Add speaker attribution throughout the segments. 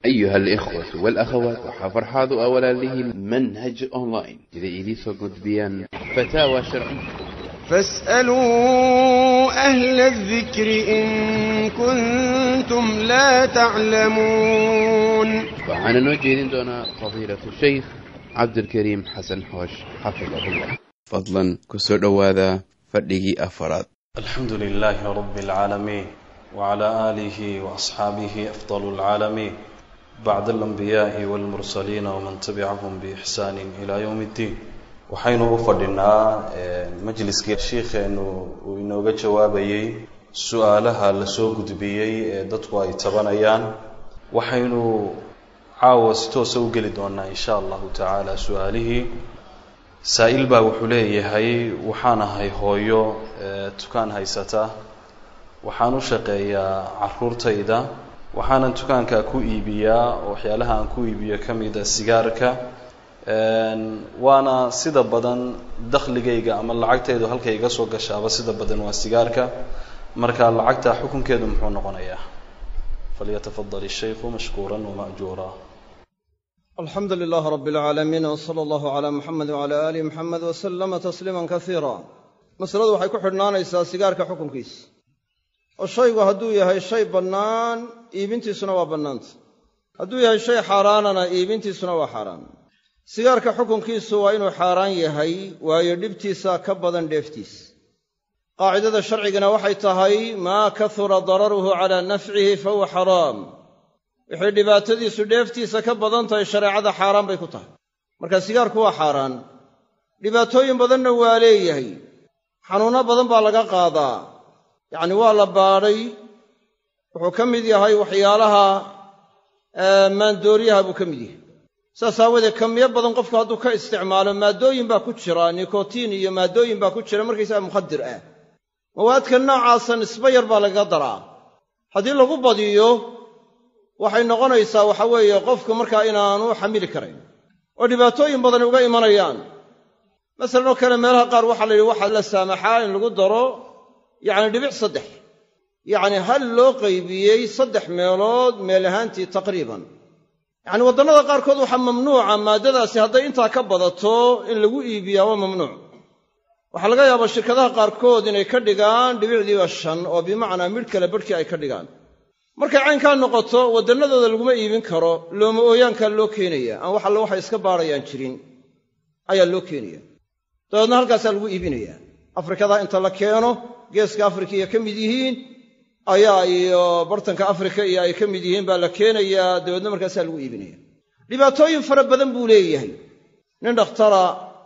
Speaker 1: أيها الإخوة والأخوات وحفرحاض أولا له منهج أونلاين إذا إليسو قدبيان فتاوى شرعية
Speaker 2: فاسألوا أهل الذكر إن كنتم لا تعلمون
Speaker 1: وعن نوجه دون فضيلة الشيخ عبد الكريم حسن حوش حفظه الله فضلا كسر هذا فدقي أفراد
Speaker 3: الحمد لله رب العالمين وعلى آله وأصحابه أفضل العالمين بعد الأنبياء والمرسلين ومن تبعهم بإحسان إلى يوم الدين waxaynu u fadhinaa majliskii shiikheenu uu inooga jawaabayey su-aalaha lasoo gudbiyey ee dadku ay tabanayaan waxaynu caawa si toosa u geli doonaa insha allahu tacaala su-aalihii saa-il baa wuxuu leeyahay waxaan ahay hooyo tukaan haysata waxaan u shaqeeyaa caruurtayda waxaanan dukaanka ku iibiyaa oo waxyaalaha aan ku iibiyo ka mida sigaarka waana sida badan dakhligayga ama lacagtaydu halkay iga soo gashaaba sida badan waa sigaarka marka lacagta xukunkeedu muxuu noqonayaa falyatafadal الshaykhu mashkuura wamaأjuura
Speaker 2: alxamdu lilah rab اlcaalamiin wslى اllah عlى muxamed wعlى ali muxamed wslama tasliima kasiira masaladu waxay ku xidhnaanaysaa sigaarka xukunkiisa oo shaygu hadduu yahay shay bannaan iibintiisuna waa bannaanta hadduu yahay shay xaaraanana iibintiisuna waa xaaraan sigaarka xukunkiisu waa inuu xaaraan yahay waayo dhibtiisa ka badan dheeftiisa qaacidada sharcigana waxay tahay maa kahura dararuhu calaa nafcihi fahuwa xaraam wixii dhibaatadiisu dheeftiisa ka badan tahay shareecada xaaraan bay ku tahay marka sigaarku waa xaaraan dhibaatooyin badanna waa leeyahay xanuunno badan baa laga qaadaa yacni waa la baadhay wuxuu ka mid yahay waxyaalaha maandooriyaha buu ka mid yahay saas aawadeed kamiyo badan qofku hadduu ka isticmaalo maaddooyin baa ku jira nikotiin iyo maaddooyin baa ku jira markaysaga mukhadir ah mawaadka noocaasa nisbo yar baa lagaga daraa haddii lagu badiyo waxay noqonaysaa waxa weeye qofku markaa inaanu xamili karayn oo dhibaatooyin badani uga imanayaan masalan oo kale meelaha qaar waxaa la yidhi waxaa la saamaxaa in lagu daro yacni dhibic saddex yacni hal loo qaybiyey saddex meelood meel ahaantii taqriiban yacni waddannada qaarkood waxaa mamnuuca maaddadaasi hadday intaa ka badato in lagu iibiyaa waa mamnuuc waxaa laga yaabaa shirkadaha qaarkood inay ka dhigaan dhibicdiiba shan oo bimacnaa midh kale badhkii ay ka dhigaan markay caynkaa noqoto waddannadooda laguma iibin karo looma ooyaankaa loo keenaya aan wax alle waxay iska baadhayaan jirin ayaa loo keenaya dabeedna halkaasaa lagu iibinayaa afrikadaa inta la keeno geeska afrikiya ka mid yihiin ayaa iyo bartanka afrika iyo ay ka mid yihiin baa la keenayaa dabeedna markaasaa lagu iibinaya dhibaatooyin fara badan buu leeyahay nin dhakhtara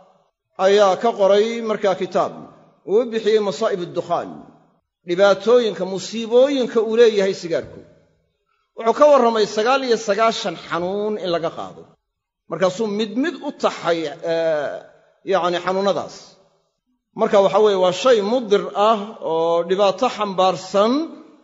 Speaker 2: ayaa ka qoray markaa kitaab uu u bixiyey masaa'ib addukhaan dhibaatooyinka musiibooyinka uu leeyahay sigaarku wuxuu ka warramay sagaal iyo sagaashan xanuun in laga qaado markaasuu mid mid u taxay yacni xanuunnadaas marka waxa weeye waa shay mudir ah oo dhibaato xambaarsan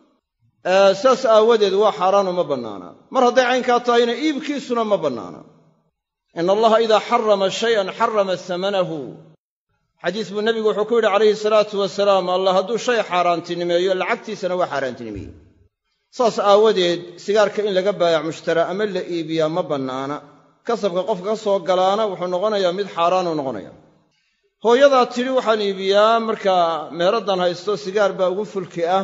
Speaker 2: saas aawadeed waa xaaraano ma bannaana mar hadday caynkaa tahayna iibkiisuna ma bannaana ina allaha idaa xarama shayan xarama samanahu xadiis buu nebigu wuxuu ku yidhi calayhi salaatu wasalaam allah hadduu shay xaaraantinimeeyo lacagtiisana waa xaaraantinimeeye saas aawadeed sigaarka in laga baayac mushtara ama la iibiyaa ma bannaana kasabka qofka ka soo galaana wuxuu noqonayaa mid xaaraanuu noqonaya hooyadaa tidhi waxaan iibiyaa markaa meeraddan haysto sigaar baa ugu fulki ah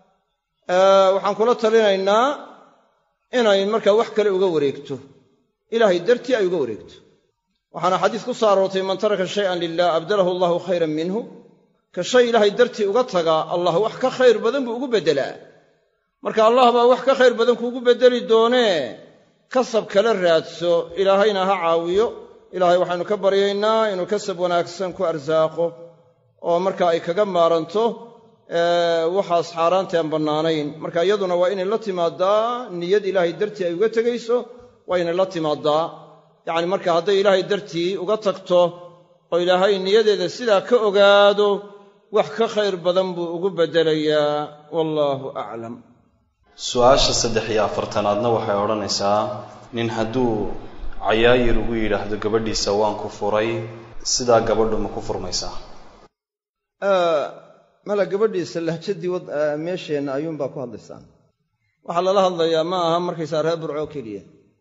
Speaker 2: waxaan kula talinaynaa inay markaa wax kale uga wareegto ilaahay dartii ay uga wareegto waxaana xadiis ku soo aroortay man taraka shayan lilah abdalahu allahu khayran minhu ka shay ilaahay dartii uga tagaa allah wax ka khayr badan buu ugu beddelaa marka allah baa wax ka khayr badan kuugu beddeli doonee kasab kala raadso ilaahayna ha caawiyo ilaahay waxaynu ka baryaynaa inuu kasab wanaagsan ku arsaaqo oo marka ay kaga maaranto waxaas xaaraanta aan bannaanayn marka iyaduna waa inay la timaadaa niyad ilaahay dartii ay uga tegayso waa inay la timaadaa yacni marka hadday ilaahay dartii uga tagto oo ilaahay niyadeeda sidaa ka ogaado wax ka khayr badan buu ugu beddelayaa wallaahu aclam
Speaker 3: su-aasha saddex iyo afartanaadna waxay odhanaysaa nin hadduu cayaayir ugu yidhaahdo gabadhiisa waan ku furay sidaa gabadhu ma ku furmaysaa
Speaker 2: mala gabadhiisa lahjadii meesheenna ayuunbaa ku hadlaysaan waxaa lala hadlayaa ma aha markaysaa reer burcoo keliya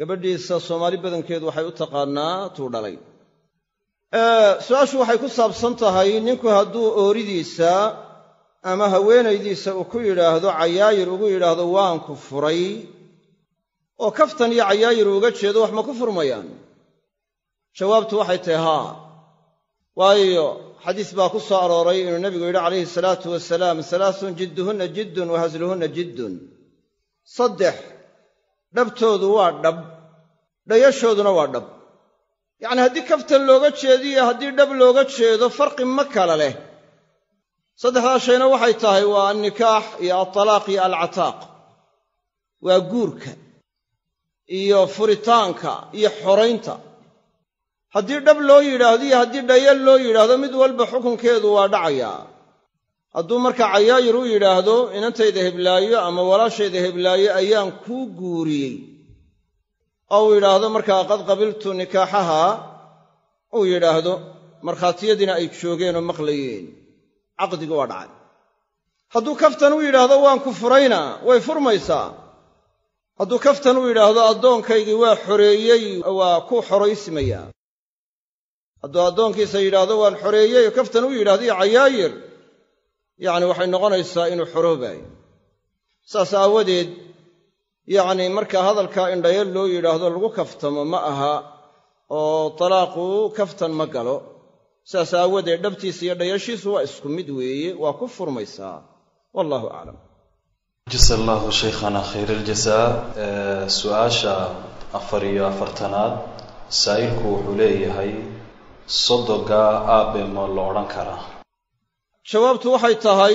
Speaker 2: gabadhiisa soomaali badankeedu waxay u taqaannaa tuu dhalay su-aashu waxay ku saabsan tahay ninku hadduu ooridiisa ama haweenaydiisa uu ku yidhaahdo cayaayir ugu yidhaahdo waan ku furay oo kaftan iyo cayaayir uga jeedo wax ma ku furmayaan jawaabtu waxay tahay haa waayo xadiis baa ku soo arooray inuu nebigu yidhi calayhi salaatu wasalaam salaasun jidduhunna jiddun wa hasluhunna jiddun saddex dhabtoodu waa dhab dhayashooduna waa dhab yacnii haddii kaftan looga jeediyo haddii dhab looga jeedo farqi ma kala leh saddexdaa shayna waxay tahay waa alnikaax iyo altalaaq iyo alcataaq waa guurka iyo furitaanka iyo xoraynta haddii dhab loo yidhaahdo iyo haddii dhayal loo yidhaahdo mid walba xukunkeedu waa dhacayaa hadduu marka cayaayir u yidhaahdo inantayda heblaayo ama walaashayda heblaayo ayaan kuu guuriyey oo uu yidhaahdo markaa qad qabiltu nikaaxaha uu yidhaahdo markhaatiyadiina ay joogeen oo maqlayeen caqdigi waa dhacay hadduu kaftan u yidhaahdo waan ku furayna way furmaysaa hadduu kaftan u yidhaahdo addoonkaygii waa xoreeyey waa ku xoraysmayaa hadduu addoonkiisa yidhaahdo waan xoreeyey oo kaftan u yidhahdo iyo cayaayir yacni waxay noqonaysaa inuu xoroobaayo saas aawadeed yacni marka hadalkaa in dhayal loo yidhaahdo lagu kaftamo ma aha oo talaaqu kaftan ma galo saas aawadeed dhabtiisa iyo dhayashiisu waa isku mid weeye waa ku furmaysaa wallahu aclam
Speaker 3: jasa allahu shaykhana khayr aljasaa su-aasha afar iyo afartanaad saa'ilku wuxuu leeyahay sodoga aabe ma lo odhan karaa
Speaker 2: jawaabtu waxay tahay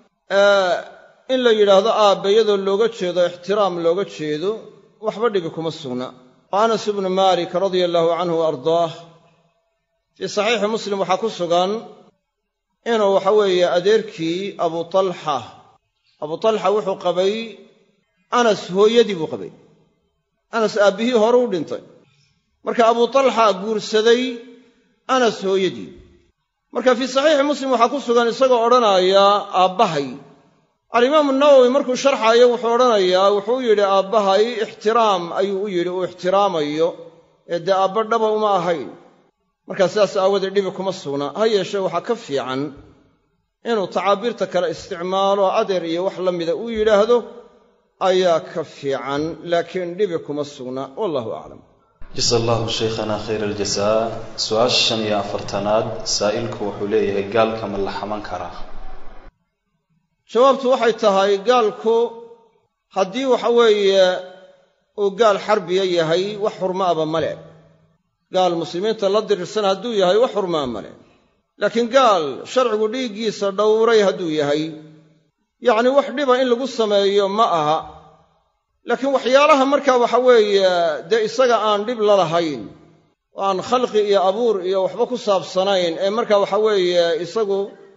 Speaker 2: in la yidhaahdo aabbe iyadoo looga jeedo ixtiraam looga jeedo waxba dhibi kuma sugna oo anas ibnu maalik radia allaahu canhu wa ardaah fii saxiixi muslim waxaa ku sugan inuu waxa weeye adeerkii abu talxa abu talxa wuxuu qabay anas hooyadii buu qabay anas aabbihii hore u dhintay marka abu talxa guursaday anas hooyadii marka fii saxiixi muslim waxaa ku sugan isagoo odhanaaya aabbahay alimaamu nawowi markuu sharxaayo wuxuu odhanayaa wuxuu yidhi aabbahay ixtiraam ayuu u yidhi uu ixtiraamayo ee dee aabba dhaba uma ahayn markaa sidaas aawadeed dhibi kuma sugna ha yeeshee waxaa ka fiican inuu tacaabiirta kale isticmaalo adeer iyo wax la mida uu yidhaahdo ayaa ka fiican laakiin dhibi kuma sugna wallahu aclam
Speaker 3: jasa allahu shaykhana khayr aljasaa su-aasha shan iyo afartanaad saa'ilku wuxuu leeyahay gaalka ma la xaman karaa
Speaker 2: jawaabtu waxay tahay gaalku haddii waxa weeye uu gaal xarbiya yahay wax xurmaaba male gaal muslimiinta la dirirsan hadduu yahay wax xurmaa male laakiin gaal sharcigu dhiiggiisa dhowray hadduu yahay yacni wax dhiba in lagu sameeyo ma aha laakiin waxyaalaha markaa waxa weeye dee isaga aan dhib la lahayn oo aan khalqi iyo abuur iyo waxba ku saabsanayn ee marka waxa weeye isagu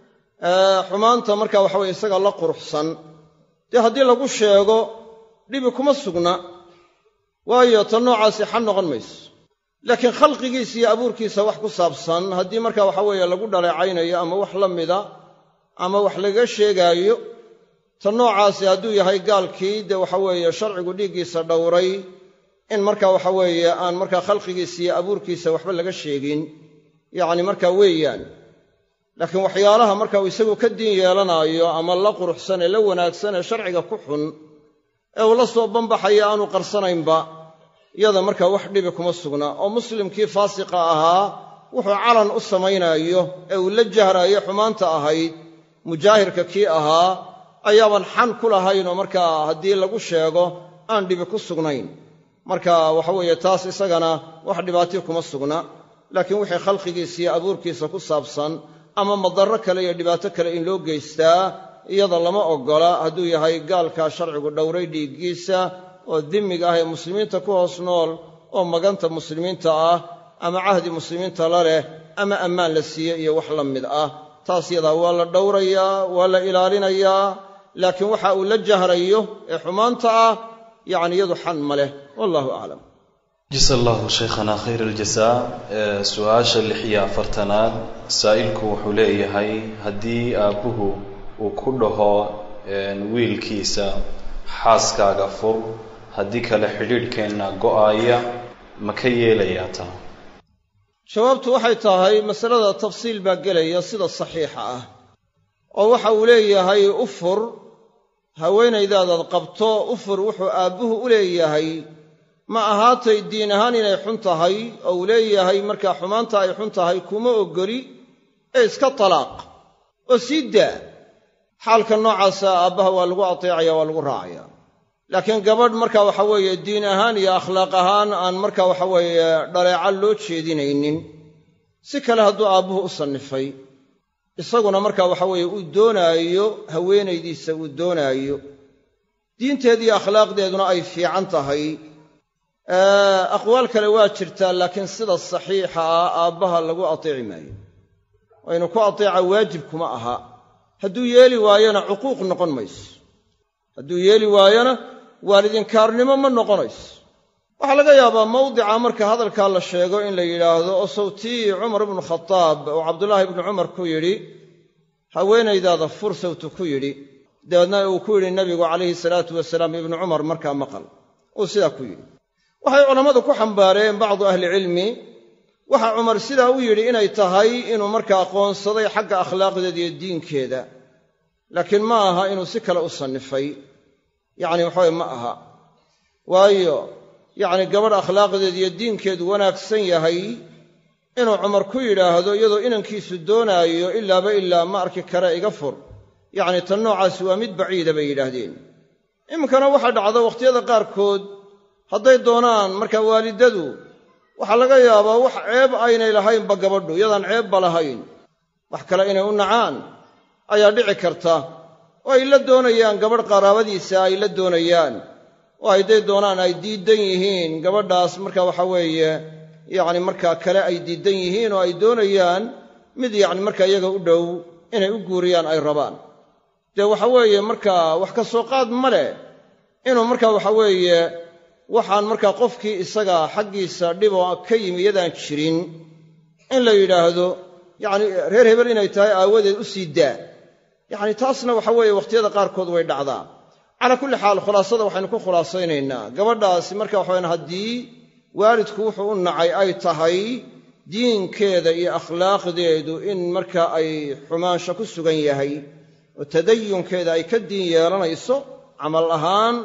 Speaker 2: xumaanta marka waxa weye isaga la quruxsan dee haddii lagu sheego dhibi kuma sugna waayo ta noocaasi xan noqon mayso laakiin khalqigiisa iyo abuurkiisa wax ku saabsan haddii marka waxa weeye lagu dhaleecaynayo ama wax la mida ama wax lagaga sheegaayo ta noocaasi hadduu yahay gaalkii dee waxa weeye sharcigu dhiiggiisa dhowray in marka waxa weeye aan markaa khalqigiisa iyo abuurkiisa waxba laga sheegin yacni markaa weeyaan laakiin waxyaalaha marka uu isagu ka diin yeelanaayo ama la quruxsan ee la wanaagsan ee sharciga ku xun ee uu la soo banbaxaya aanu qarsanaynba yada markaa wax dhibi kuma sugna oo muslimkii faasiqa ahaa wuxuu calan u samaynaayo ee uu la jahraayo xumaanta ahayd mujaahirka kii ahaa ayaaban xan ku lahayn oo markaa haddii lagu sheego aan dhibi ku sugnayn marka waxa weeye taas isagana wax dhibaatiyo kuma sugna laakiin wixii khalqigiisa iyo abuurkiisa ku saabsan ama madarro kale iyo dhibaato kale in loo geystaa iyada lama oggola hadduu yahay gaalkaa sharcigu dhowray dhiiggiisa oo dimmiga ah ee muslimiinta ku hoos nool oo maganta muslimiinta ah ama cahdi muslimiinta la leh ama ammaan la siiye iyo wax la mid ah taas yadaa waa la dhowrayaa waa la ilaalinayaa laakiin waxa uu la jahrayo ee xumaanta ah yacni iyadu xan ma leh wallahu aclam
Speaker 3: jasa allahu shaykhana khayr aljasaa su-aasha lix iyo afartanaad saa'ilku wuxuu leeyahay haddii aabbuhu uu ku dhaho wiilkiisa xaaskaaga fur haddii kale xidhiidhkeenna go-aaya ma ka yeelayaa taa
Speaker 2: jawaabtu waxay tahay masalada tafsiil baa gelaya sida saxiixa ah oo waxa uu leeyahay u fur haweenaydaadaad qabto u fur wuxuu aabbuhu u leeyahay ma ahaatay diin ahaan inay xun tahay oo uu leeyahay markaa xumaanta ay xun tahay kuma oggoli ee iska talaaq oo sii daa xaalka noocaasa aabbaha waa lagu ateecaya waa lagu raacaya laakiin gabadh marka waxa weeye diin ahaan iyo akhlaaq ahaan aan marka waxa weeye dhaleeca loo jeedinaynin si kale hadduu aabbuhu u sannifay isaguna marka waxa weeye uu doonaayo haweenaydiisa uu doonaayo diinteediiyo akhlaaqdeeduna ay fiican tahay aqwaal kale waa jirtaa laakiin sida saxiixa ah aabbaha lagu ateeci maayo waynu ku ateeca waajib kuma aha hadduu yeeli waayona cuquuq noqon mayso hadduu yeeli waayona waalidinkaarnimo ma noqonayso waxaa laga yaabaa mawdica marka hadalkaa la sheego in la yidhaahdo oo sawtii cumar ibnu khataab oo cabdulaahi ibnu cumar ku yidhi haweenaydaada fur sawtu ku yidhi dabeedna uu ku yidhi nebigu calayhi salaatu wasalaam ibnu cumar markaa maqal uu sidaa ku yidhi waxay culammadu ku xambaareen bacdu ahlicilmi waxa cumar sidaa u yidhi inay tahay inuu markaa aqoonsaday xagga akhlaaqdeeda iyo diinkeeda laakiin ma aha inuu si kale u sannifay yacni waxaweye ma aha waayo yacni gabadh akhlaaqdeed iyo diinkeedu wanaagsan yahay inuu cumar ku yidhaahdo iyadoo inankiisu doonaayo ilaaba ilaa ma arki kare iga fur yacni tan noocaasi waa mid baciida bay yidhaahdeen iminkana waxaa dhacda wakhtiyada qaarkood hadday doonaan markaa waalidadu waxaa laga yaabaa wax ceeb aynay lahaynba gabadhu iyadaan ceebba lahayn wax kale inay u nacaan ayaa dhici karta oo ay la doonayaan gabadh qaraabadiisa ay la doonayaan oo hadday doonaan ay diiddan yihiin gabadhaas marka waxa weeye yacni markaa kale ay diiddan yihiin oo ay doonayaan mid yacni markaa iyaga u dhow inay u guuriyaan ay rabaan dee waxa weeye markaa wax ka soo qaad ma leh inuu markaa waxa weeye waxaan markaa qofkii isaga xaggiisa dhibo ka yimi iyadaan jirin in la yidhaahdo yacni reer hebel inay tahay aawadeed u sii daa yacni taasna waxa weeye wakhtiyada qaarkood way dhacdaa calaa kulli xaal khulaasada waxaynu ku khulaasaynaynaa gabadhaasi marka waxawayan haddii waalidku wuxuu u nacay ay tahay diinkeeda iyo akhlaaqdeedu in marka ay xumaansho ku sugan yahay oo tadayunkeeda ay ka diin yeelanayso camal ahaan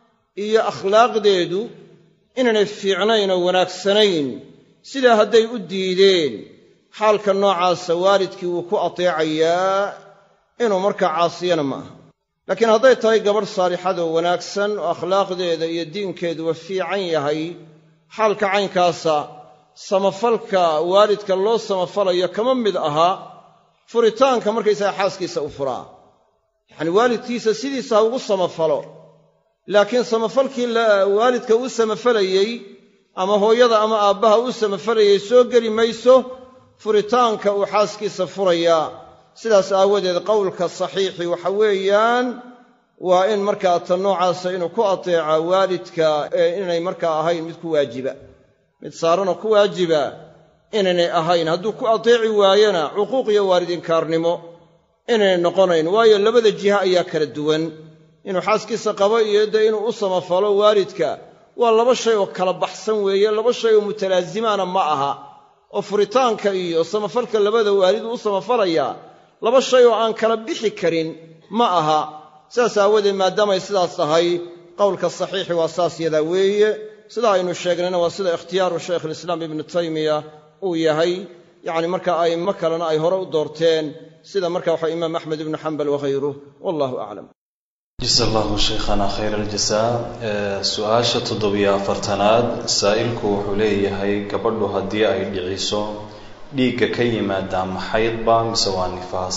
Speaker 2: iyo akhlaaqdeedu inaynay fiicnayn oo wanaagsanayn sidaa hadday u diideen xaalka noocaasa waalidkii wuu ku ateecayaa inuu markaa caasiyana ma aha laakiin hadday tahay gabadh saalixadoo wanaagsan oo akhlaaqdeeda iyo diinkeeduwa fiican yahay xaalka caynkaasa samafalka waalidka loo samafalayo kama mid aha furitaanka markaysaga xaaskiisa u furaa yacni waalidkiisa sidiisa ha ugu samafalo laakiin samafalkii waalidka uu samafalayey ama hooyada ama aabbaha uu samafalayey soo geli mayso furitaanka uu xaaskiisa furayaa sidaas aawadeed qowlka saxiixi waxa weeyaan waa in markaa ta noocaasa inuu ku ateeca waalidka ee inay markaa ahayn mid ku waajiba mid saaranoo ku waajiba inaynay ahayn hadduu ku ateeci waayona cuquuq iyo waalidinkaarnimo inaynay noqonayn waayo labada jiha ayaa kala duwan inuu xaaskiisa qabo iyo dee inuu u samafalo waalidka waa laba shay oo kala baxsan weeye laba shay oo mutalaazimaana ma aha oo furitaanka iyo samafalka labada waalid uu u samafalayaa laba shay oo aan kala bixi karin ma aha sidaas aawadeed maadaamay sidaas tahay qowlka saxiixi waa saas yadaa weeye sida aynu sheegnayna waa sida ikhtiyaaru shaykhulislaam ibnu taymiya uu yahay yacni marka a'immo kalena ay hore u doorteen sida marka waxa imaam axmed ibnu xambal waghayruh wallahu aclam
Speaker 3: jasa allahu shaykhana khayr aljasaa su-aasha toddobiyo afartanaad saa'ilku wuxuu leeyahay gabadhu haddii ay dhiciso dhiigga ka yimaadaa maxaydba mise waa nifaas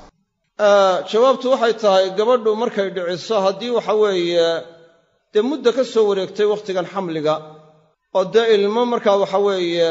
Speaker 2: jawaabtu waxay tahay gabadhu markay dhiciso haddii waxa weeye dee mudda ka soo wareegtay wakhtigan xamliga oo dee ilmo markaa waxa weeye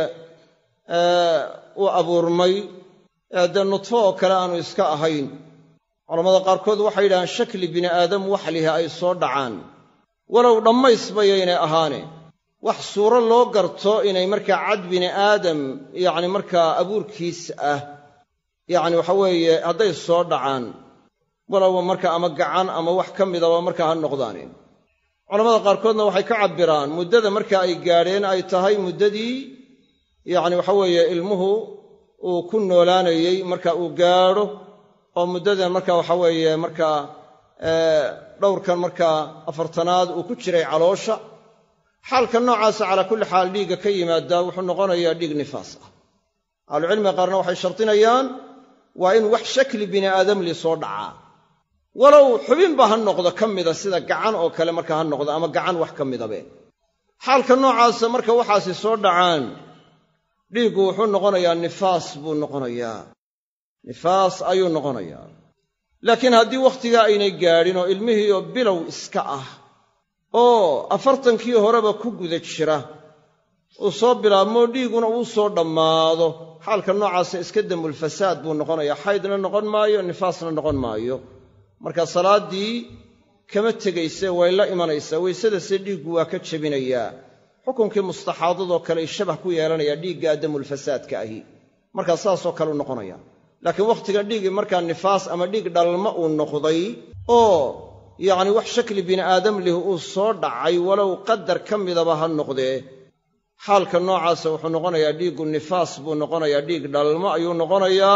Speaker 2: uu abuurmay ee dee nudfo oo kale aanu iska ahayn culammada qaarkood waxay yidhahaan shakli bini aadam waxlihi ay soo dhacaan walow dhammaysbayaynay ahaane wax suuro loo garto inay markaa cad bini aadam yacni markaa abuurkiis ah yacni waxa weeye hadday soo dhacaan walowba marka ama gacan ama wax ka midaba markaa ha noqdaane culamada qaarkoodna waxay ka cabbiraan muddada marka ay gaadheen ay tahay muddadii yacni waxa weeye ilmuhu uu ku noolaanayey marka uu gaadho oo muddadan marka waxa weeye markaa dhowrkan markaa afartanaad uu ku jiray caloosha xaalka noocaasa calaa kulli xaal dhiigga ka yimaada wuxuu noqonayaa dhiig nifaas ah ahlucilmiga qaarna waxay shardinayaan waa in wax shakli bini aadamli soo dhacaa walow xubinba ha noqdo ka mida sida gacan oo kale marka ha noqdo ama gacan wax ka midabe xaalka noocaasa marka waxaasi soo dhacaan dhiiggu wuxuu noqonayaa nifaas buu noqonayaa nifaas ayuu noqonayaa laakiin haddii wakhtigaa aynay gaadhin oo ilmihii oo bilow iska ah oo afartankii horeba ku guda jira uu soo bilaabmoo dhiiguna uu soo dhammaado xaalka noocaasa iska dembulfasaad buu noqonayaa xaydna noqon maayo nifaasna noqon maayo marka salaaddii kama tegayse way la imanaysaa weysadase dhiiggu waa ka jebinayaa xukunkii mustaxaadadoo kale shabah ku yeelanayaa dhiiggaa damulfasaadka ahi markaa saasoo kaleu noqonaya laakiin wakhtigan dhiiggii markaa nifaas ama dhiig dhalma uu noqday oo yacni wax shakli bini aadam lih uu soo dhacay walow qadar ka midaba ha noqdee xaalka noocaasa wuxuu noqonayaa dhiiggu nifaas buu noqonayaa dhiig dhalmo ayuu noqonayaa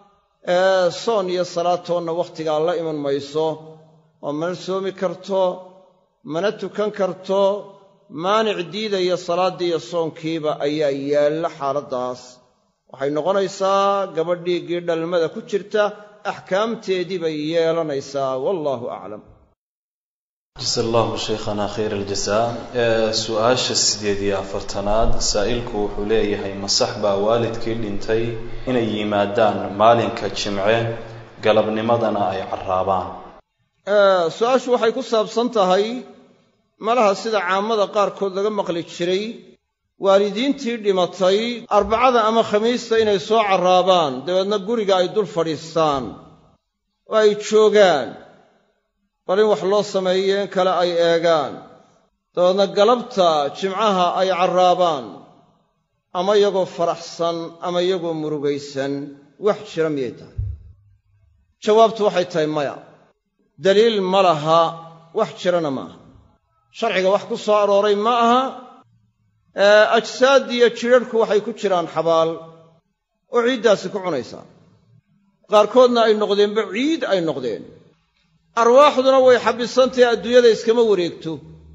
Speaker 2: soon iyo salaatoonna wakhtigaa la iman mayso oo mana soomi karto mana tukan karto maanic diidaya salaaddii iyo soonkiiba ayaa yaalla xaaladdaas waxay noqonaysaa gabadh dhiiggii dhalmada ku jirta axkaamteedii bay yeelanaysaa wallaahu aclam
Speaker 3: jasa allahu shaykhana khayr aljasaa su-aasha sideed iyo afartanaad saa'ilku wuxuu leeyahay masax baa waalidkii dhintay inay yimaadaan maalinka jimce galabnimadana ay carraabaan
Speaker 2: su-aashu waxay ku saabsan tahay malaha sida caamada qaarkood laga maqli jiray waalidiintii dhimatay arbacada ama khamiista inay soo carraabaan dabeedna guriga ay dul fadhiistaan oo ay joogaan bal in wax loo sameeyo in kale ay eegaan dabeedna galabta jimcaha ay carraabaan ama iyagoo faraxsan ama iyagoo murugaysan wax jira miyay tahay jawaabtu waxay tahay maya daliil ma laha wax jirana ma aha sharciga wax ku soo arooray ma aha ajsaad iyo jidharhku waxay ku jiraan xabaal oo ciiddaasi ku cunaysaa qaarkoodna ay noqdeenba ciid ay noqdeen arwaaxduna way xabbisantahay adduunyada iskama wareegto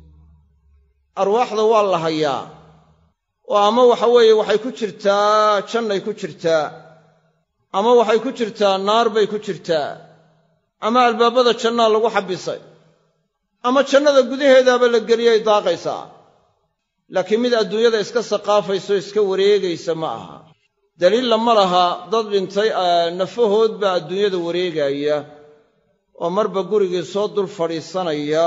Speaker 2: arwaaxda waa la hayaa oo ama waxa weeye waxay ku jirtaa jannay ku jirtaa ama waxay ku jirtaa naar bay ku jirtaa ama albaabada jannaa lagu xabbisay ama jannada gudaheedaaba la geliyay daaqaysaa laakiin mid adduunyada iska saqaafayso iska wareegaysa ma aha daliilla ma laha dad dhintay nafahood baa adduunyada wareegaya oo marba gurigii soo dul fadhiisanaya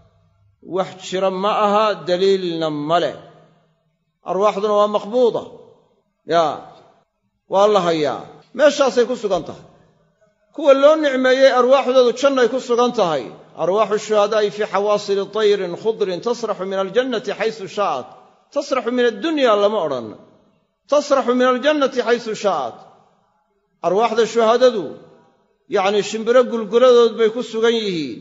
Speaker 2: wax jira ma aha daliilna ma leh arwaaxduna waa maqbuuda yaa waa la hayaa meeshaasay ku sugan tahay kuwa loo nicmeeyey arwaaxdoodu jannay ku sugan tahay arwaaxu shuhadaa'i fii xawaasili tayrin khudrin tasraxu min aljannati xaysu shaa'at tasraxu min addunya lama odhan tasraxu min aljannati xaysu shaa'at arwaaxda shuhadadu yacnii shimbiro gulguladood bay ku sugan yihiin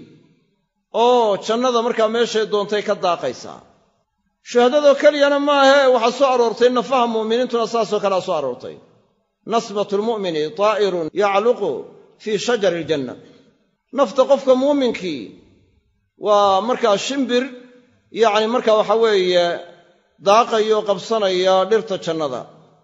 Speaker 2: oo jannada markaa meeshay doontay ka daaqaysaa shuhadadoo keliyana maahee waxaa soo aroortay nafaha mu'miniintuna saasoo kalea soo aroortay nasbatu lmu'mini taa'irun yacluqu fii shajari aljanna nafta qofka muuminkii waa markaa shimbir yacni markaa waxaa weeye daaqayo qabsanaya dhirta jannada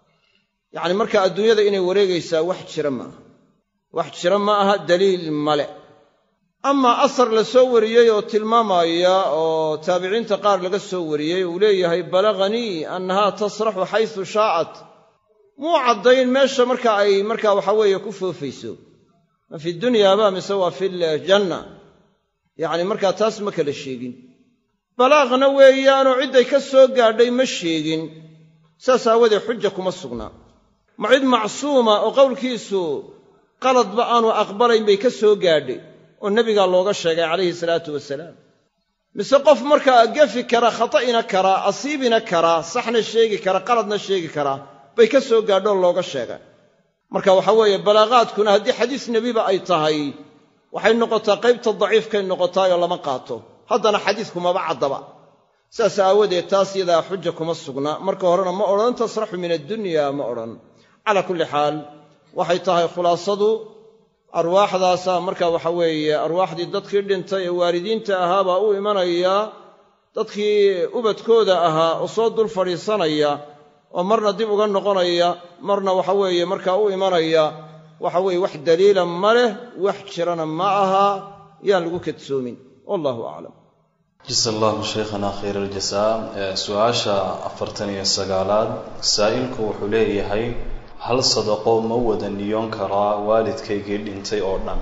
Speaker 2: yacni markaa adduunyada inay wareegaysaa wax jira maaha wax jira ma aha daliil male amaa asar la soo wariyey oo tilmaamaya oo taabiciinta qaar laga soo wariyey uu leeyahay balaganii annahaa tasraxu xaysu shaa'at muu caddayn meesha marka ay markaa waxaa weeye ku foofayso ma fi dunyaaba mise waa fi ljanna yacni markaa taas ma kala sheegin balaaqna weeyaanoo cidday ka soo gaadhay ma sheegin saas aawadee xuja kuma sugnaa ma cid macsuuma oo qowlkiisu qaladba aanu aqbalayn bay ka soo gaadhay oo nebigaa looga sheegay calayhi salaatu wasalaam mise qof markaa gefi kara khata'ina karaa asiibina karaa saxna sheegi kara qaladna sheegi karaa bay ka soo gaadhoo looga sheegay marka waxaa weeye balaaqaadkuna haddii xadiis nebiba ay tahay waxay noqotaa qaybta daciifkay noqotaayoo lama qaato haddana xadiisku maba caddaba saas aawadeed taas yadaa xuja kuma sugna marka horena ma odhan tasraxu min addunya ma odhan calaa kulli xaal waxay tahay khulaasadu arwaaxdaasaa marka waxa weeye arwaaxdii dadkii dhintay ee waalidiinta ahaabaa u imanaya dadkii ubadkooda ahaa oo soo dul fadhiisanaya oo marna dib uga noqonaya marna waxa weeye markaa u imanaya waxa weeye wax daliila ma leh wax jirana ma aha yaan lagu kadsoomin wallahu aclam
Speaker 3: jasa allahu shaykhana khayr aljasaa su-aasha afartan iyo sagaalaad saa'ilku wuxuu leeyahay hal sadaqo ma wada niyoon karaa waalidkaygii dhintay oo dhan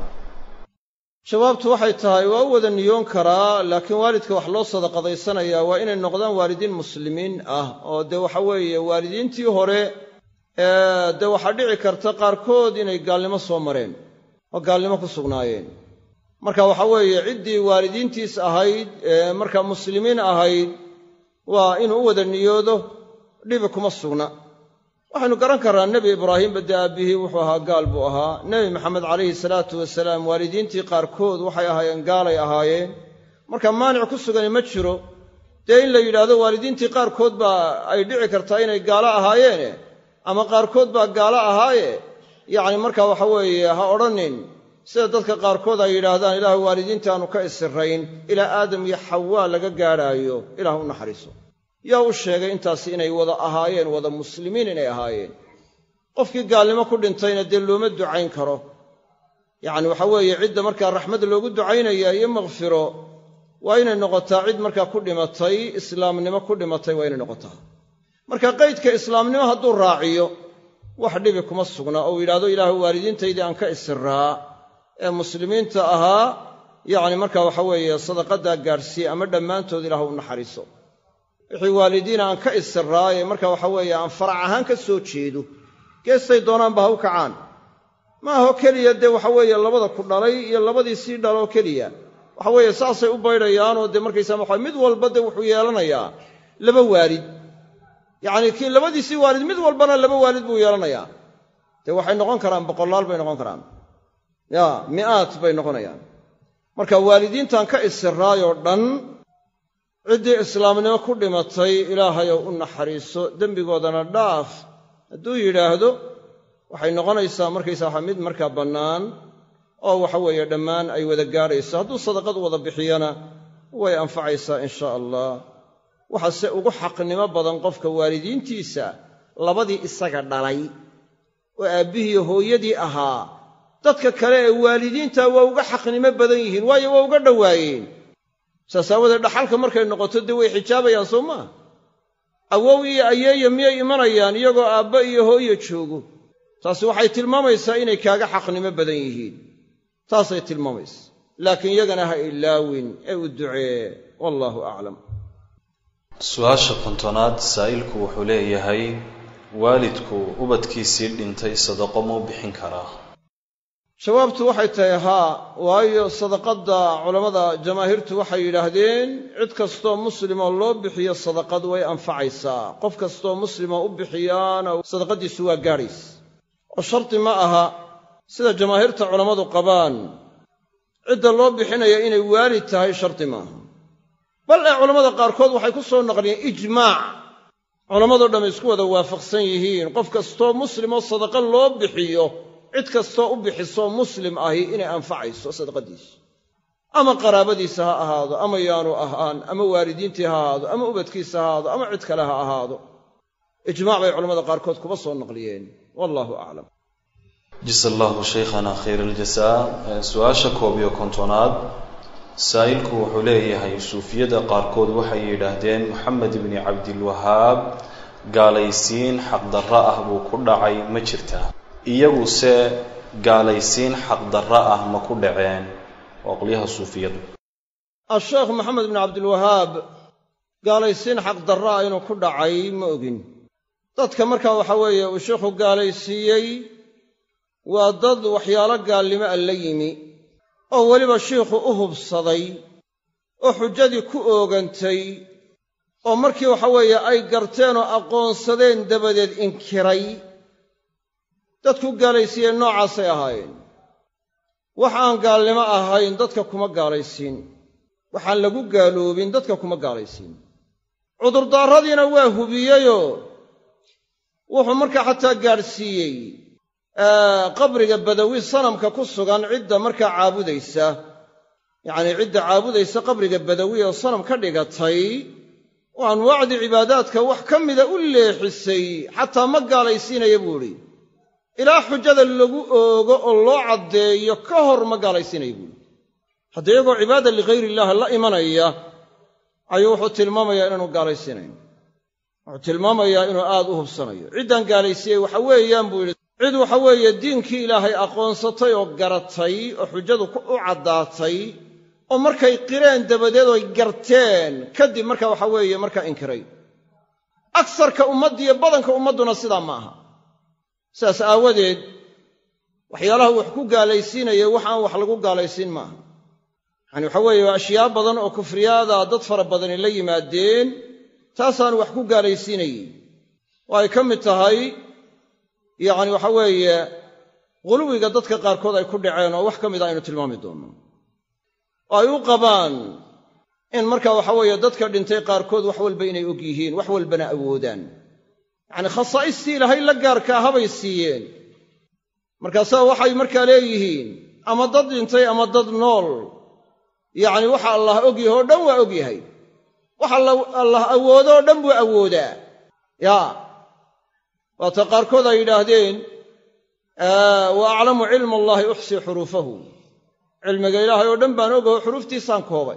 Speaker 2: jawaabtu waxay tahay waa u wada niyoon karaa laakiin waalidka wax loo sadaqadaysanayaa waa inay noqdaan waalidiin muslimiin ah oo dee waxa weeye waalidiintii hore dee waxaa dhici karta qaarkood inay gaalnimo soo mareen oo gaalnimo ku sugnaayeen marka waxa weeye ciddii waalidiintiis ahayd ee markaa muslimiin ahayd waa inuu u wada niyoodo dhibi kuma sugna waxaynu garan karraa nebi ibraahimba dee aabbihii wuxuu ahaa gaal buu ahaa nebi maxamed calayhi salaatu wasalaam waalidiintii qaarkood waxay ahaayeen gaalay ahaayeen marka maanic ku sugani ma jiro dee in la yidhaahdo waalidiintii qaarkood baa ay dhici kartaa inay gaalo ahaayeene ama qaarkood baa gaalo ahaaye yacni marka waxa weeye ha odhanin sida dadka qaarkood ay yidhaahdaan ilaah waalidiinta aanu ka isirayn ilaa aadam iyo xawaa laga gaadhaayo ilaah u naxariiso yaa u sheegay intaasi inay wada ahaayeen wada muslimiin inay ahaayeen qofkii gaalnimo ku dhintayna dee looma ducayn karo yacni waxa weeye cidda markaa raxmad loogu ducaynaya iyo makfiro waa inay noqotaa cid markaa ku dhimatay islaamnimo ku dhimatay waa inay noqotaa marka qaydka islaamnimo hadduu raaciyo wax dhibi kuma sugna oo uu yidhahdo ilaahu waalidiintaydii aan ka isiraa ee muslimiinta ahaa yacni marka waxa weeye sadaqaddaa gaadhsiiye ama dhammaantood ilaah u naxariiso wixii waalidiina aan ka isiraaye marka waxa weeye aan farac ahaan ka soo jeedo geestay doonaanba ha u kacaan ma aho keliya dee waxa weeye labada ku dhalay iyo labadii sii dhaloo keliya waxa weeye saasay u baydhayaanoo dee markaysaa waxa mid walba dee wuxuu yeelanayaa laba waalid yacnii kii labadiisii waalid mid walbana laba waalid buu yeelanayaa dee waxay noqon karaan boqolaal bay noqon karaan ya mi'aad bay noqonayaan marka waalidiintan ka isiraayoo dhan ciddii islaamnimo ku dhimatay ilaahayow u naxariiso dembigoodana dhaaf hadduu yidhaahdo waxay noqonaysaa markaysa waxa mid markaa bannaan oo waxa weeye dhammaan ay wada gaadhayso hadduu sadaqad wada bixiyana way anfacaysaa in sha allah waxaase ugu xaqnimo badan qofka waalidiintiisa labadii isaga dhalay oo aabbihii hooyadii ahaa dadka kale ee waalidiinta waa uga xaqnimo badan yihiin waayo waa uga dhowaayeen saas aawadeed dhaxalka markay noqoto dee way xijaabayaan soo maa awow iyo ayeeya miyay imanayaan iyagoo aabba iyo hooyo joogo taasi waxay tilmaamaysaa inay kaaga xaqnimo badan yihiin taasay tilmaamaysa laakiin yagana ha ilaawin ee u ducee wallaahu aclam
Speaker 3: su-aasha kontonaad saa'ilku wuxuu leeyahay waalidku ubadkiisii dhintay sadaqo muu bixin karaa
Speaker 2: jawaabtu waxay tahay haa waayo sadaqadda culammada jamaahiirtu waxay yidhaahdeen cid kastoo muslimoo loo bixiyo sadaqad way anfacaysaa qof kastoo muslimoo u bixiyaana sadaqaddiisu waa gaadhaysa oo shardi ma aha sida jamaahiirta culammadu qabaan cidda loo bixinaya inay waalid tahay shardi maaha bal ee culammada qaarkood waxay ku soo naqliyeen ijmaac culammadoo dhamm isku wada waafaqsan yihiin qof kastoo muslimoo sadaqa loo bixiyo cid kastoo u bixisoo muslim ahi inay anfacayso sadaqadiisu ama qaraabadiisa ha ahaado ama yaanu ahaan ama waalidiintii ha ahaado ama ubadkiisa ha ahaado ama cid kale ha ahaado ijmaac bay culamada qaarkood kuba soo naqliyeen wallaahu aclam
Speaker 3: jasa allahu shaykhana khayr aljasaa su-aasha koob iyo kontonaad saa'ilku wuxuu leeyahay suufiyada qaarkood waxay yidhaahdeen moxamed ibni cabdilwahaab gaalaysiin xaqdarro ah buu ku dhacay ma jirtaa iyaguse gaalaysiin xaqdarro ah ma ku dhaceen waa qolyaha suufiyadu
Speaker 2: asheekh maxamed bin cabdilwahaab gaalaysiin xaqdarro ah inuu ku dhacay ma ogin dadka markaa waxa weeye uu sheikhu gaalaysiiyey waa dad waxyaalo gaalnimo a la yimi oo weliba shiikhu u hubsaday oo xujadii ku oogantay oo markii waxa weeye ay garteen oo aqoonsadeen dabadeed inkiray dadku gaalaysiiyeen noocaasay ahaayeen wax aan gaalnimo ahayn dadka kuma gaalaysiin waxaan lagu gaaloobin dadka kuma gaalaysiin cudurdaaradiina waa hubiyeyoo wuxuu markaa xataa gaadhsiiyey qabriga badawi sanamka ku sugan cidda markaa caabudaysa yacnii cidda caabudaysa qabriga badawi oo sanam ka dhigatay oo anwaacdii cibaadaadka wax ka mida u leexisay xataa ma gaalaysiinaya buu idhi ilaa xujada lagu oogo oo loo caddeeyo ka hor ma gaalaysiinaya buuhi hadda iyagoo cibaada ligayr illaahi la imanaya ayuu wuxuu tilmaamayaa inaanu gaalaysiinayn wuxuu tilmaamayaa inuu aad u hubsanayo ciddaan gaalaysiiyey waxa weeyaan buu yidhi cid waxa weeye diinkii ilaahay aqoonsatay oo garatay oo xujadu u caddaatay oo markay qireen dabadeed oy garteen kadib marka waxa weeye markaa inkiray agsarka ummaddiiyo badanka ummadduna sidaa ma aha sidaas aawadeed waxyaalaha wax ku gaalaysiinaya wax aan wax lagu gaalaysiin maaha yacani waxa weeye waa ashyaa badan oo kufriyaada dad fara badani la yimaadeen taasaan wax ku gaalaysiinayey oo ay ka mid tahay yacni waxa weeye quluwiga dadka qaarkood ay ku dhaceen oo wax ka mida aynu tilmaami doonno oo ay u qabaan in marka waxa weeye dadka dhintay qaarkood wax walba inay og yihiin wax walbana awoodaan yacnii khasaa'istii ilaahay la gaarkaa habay siiyeen markaasaa waxay markaa leeyihiin ama dad dhintay ama dad nool yacni waxa allah og yahay oo dhan waa og yahay waxa allah awoodo oo dhan buu awoodaa yaa waata qaarkood ay yidhaahdeen wa aclamu cilma allaahi uxsii xuruufahu cilmiga ilaahay oo dhan baan ogaho xuruuftiisaan koobay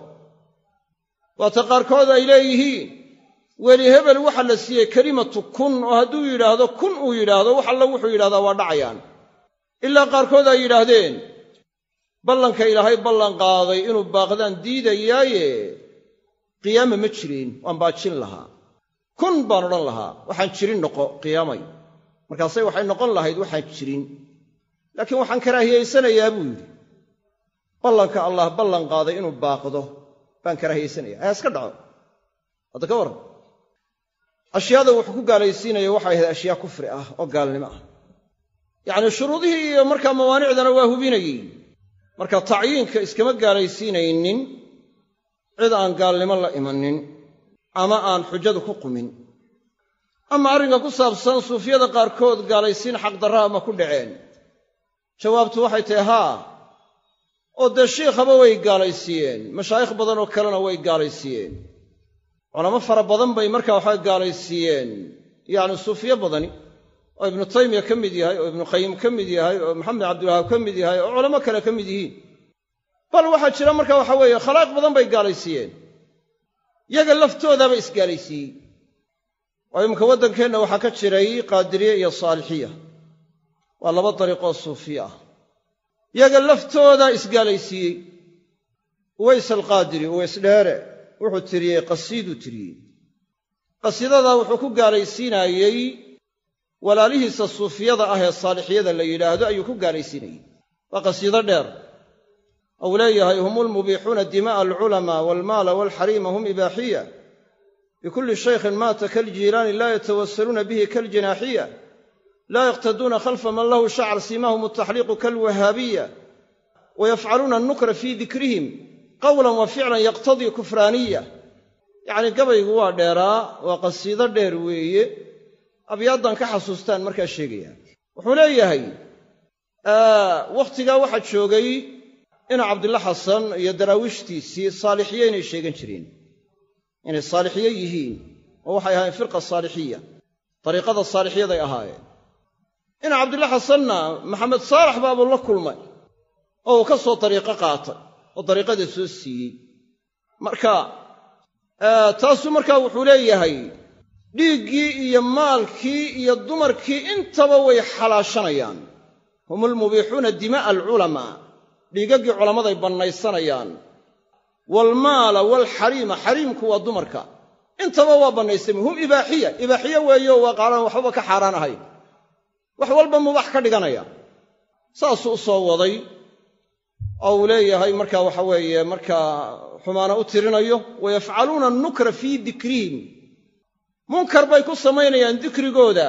Speaker 2: waata qaarkood ay leeyihiin weli hebel waxa la siiyey kelimatu kun oo hadduu yidhaahdo kun uu yidhaahdo wax alla wuxuu yidhahdaa waa dhacayaan ilaa qaarkood ay yidhaahdeen ballanka ilaahay ballan qaaday inuu baaqdaan diidayaaye qiyaama ma jirin waan baajin lahaa kun baan odhan lahaa waxaan jirin noqo qiyaamay markaasay waxay noqon lahayd waxaan jirin laakiin waxaan karaahiyaysanayaa buu yidhi ballanka allah ballan qaaday inuu baaqdo baan karaahiyaysanayaa ayaa iska dhaco hadda ka warran ashyaada wuxuu ku gaalaysiinaya waxay ahayd ashyaa kufri ah oo gaalnimo ah yacnii shuruudihii iyo markaa mawaanicdana waa hubinayey marka tacyiinka iskama gaalaysiinaynin cid aan gaalnimo la imanin ama aan xujadu ku qumin ama arrinka ku saabsan suufiyada qaarkood gaalaysiin xaqdarraa ma ku dhaceen jawaabtu waxay tahay haa oo dee shiikhaba way gaalaysiiyeen mashaayikh badan oo kalena way gaalaysiiyeen culamo fara badan bay markaa waxaa gaalaysiiyeen yacni suufiye badani oo ibnu taymiya ka mid yahay oo ibnu qayim ka mid yahay oo maxamed cabdilwahaab ka mid yahay oo culamo kale ka mid yihiin bal waxaa jira marka waxa weeye khalaa'iq badan bay gaalaysiiyeen yaga laftoodaaba isgaalaysiiyey oo iminka waddankeenna waxaa ka jiray qaadiriye iyo saalixiya waa laba dariiqoo suufiye ah yaga laftoodaa isgaalaysiiyey uways alqaadiri uways dheere wuxuu tiriyey qasiiduu tiriyey qasiidadaa wuxuu ku gaalaysiinaayey walaalihiisa suufiyada ah ee saalixiyada la yidhaahdo ayuu ku gaalaysiinayey waa qasiido dheer ou leeyahay hum ulmubiixuuna dima'a alculamaa waalmaala waalxariima hum ibaaxiya bikulli shaykhin maata kaljiilaani laa yatawasaluuna bihi kaljanaaxiya laa yaqtaduuna khalfa man lahu shacar siimahum altaxliiqu kalwahaabiya wayafcaluuna annukra fii dikrihim qawlan wa ficlan yaqtadii kufraaniya yacnii gabaygu waa dheeraa waa qasiido dheer weeye abyaaddan ka xasuustaan markaa sheegaya wuxuu leeyahay wakhtigaa waxaa joogay ina cabdilla xasan iyo daraawiishtiisii saalixiye inay sheegan jireen inay saalixiye yihiin oo waxay ahaayeen firqa saalixiya dariiqada saalixyaday ahaayeen ina cabdilla xasanna maxamed saalax baabuu la kulmay oo uu ka soo dariiqo qaatay oo dariiqada soo siiyey marka taasuu markaa wuxuu leeyahay dhiiggii iyo maalkii iyo dumarkii intaba way xalaashanayaan hum ulmubiixuuna dima'a alculamaa dhiigaggii culammaday bannaysanayaan waalmaala waalxariima xariimku waa dumarka intaba waa bannaysami hum ibaaxiya ibaaxiye weeyo waa qaalaan waxbaba ka xaaraan ahayn wax walba mubax ka dhiganaya saasuu u soo waday oo uu leeyahay marka waxa weeye markaa xumaana u tirinayo wayafcaluuna annukra fii dikrihim munkar bay ku samaynayaan dikrigooda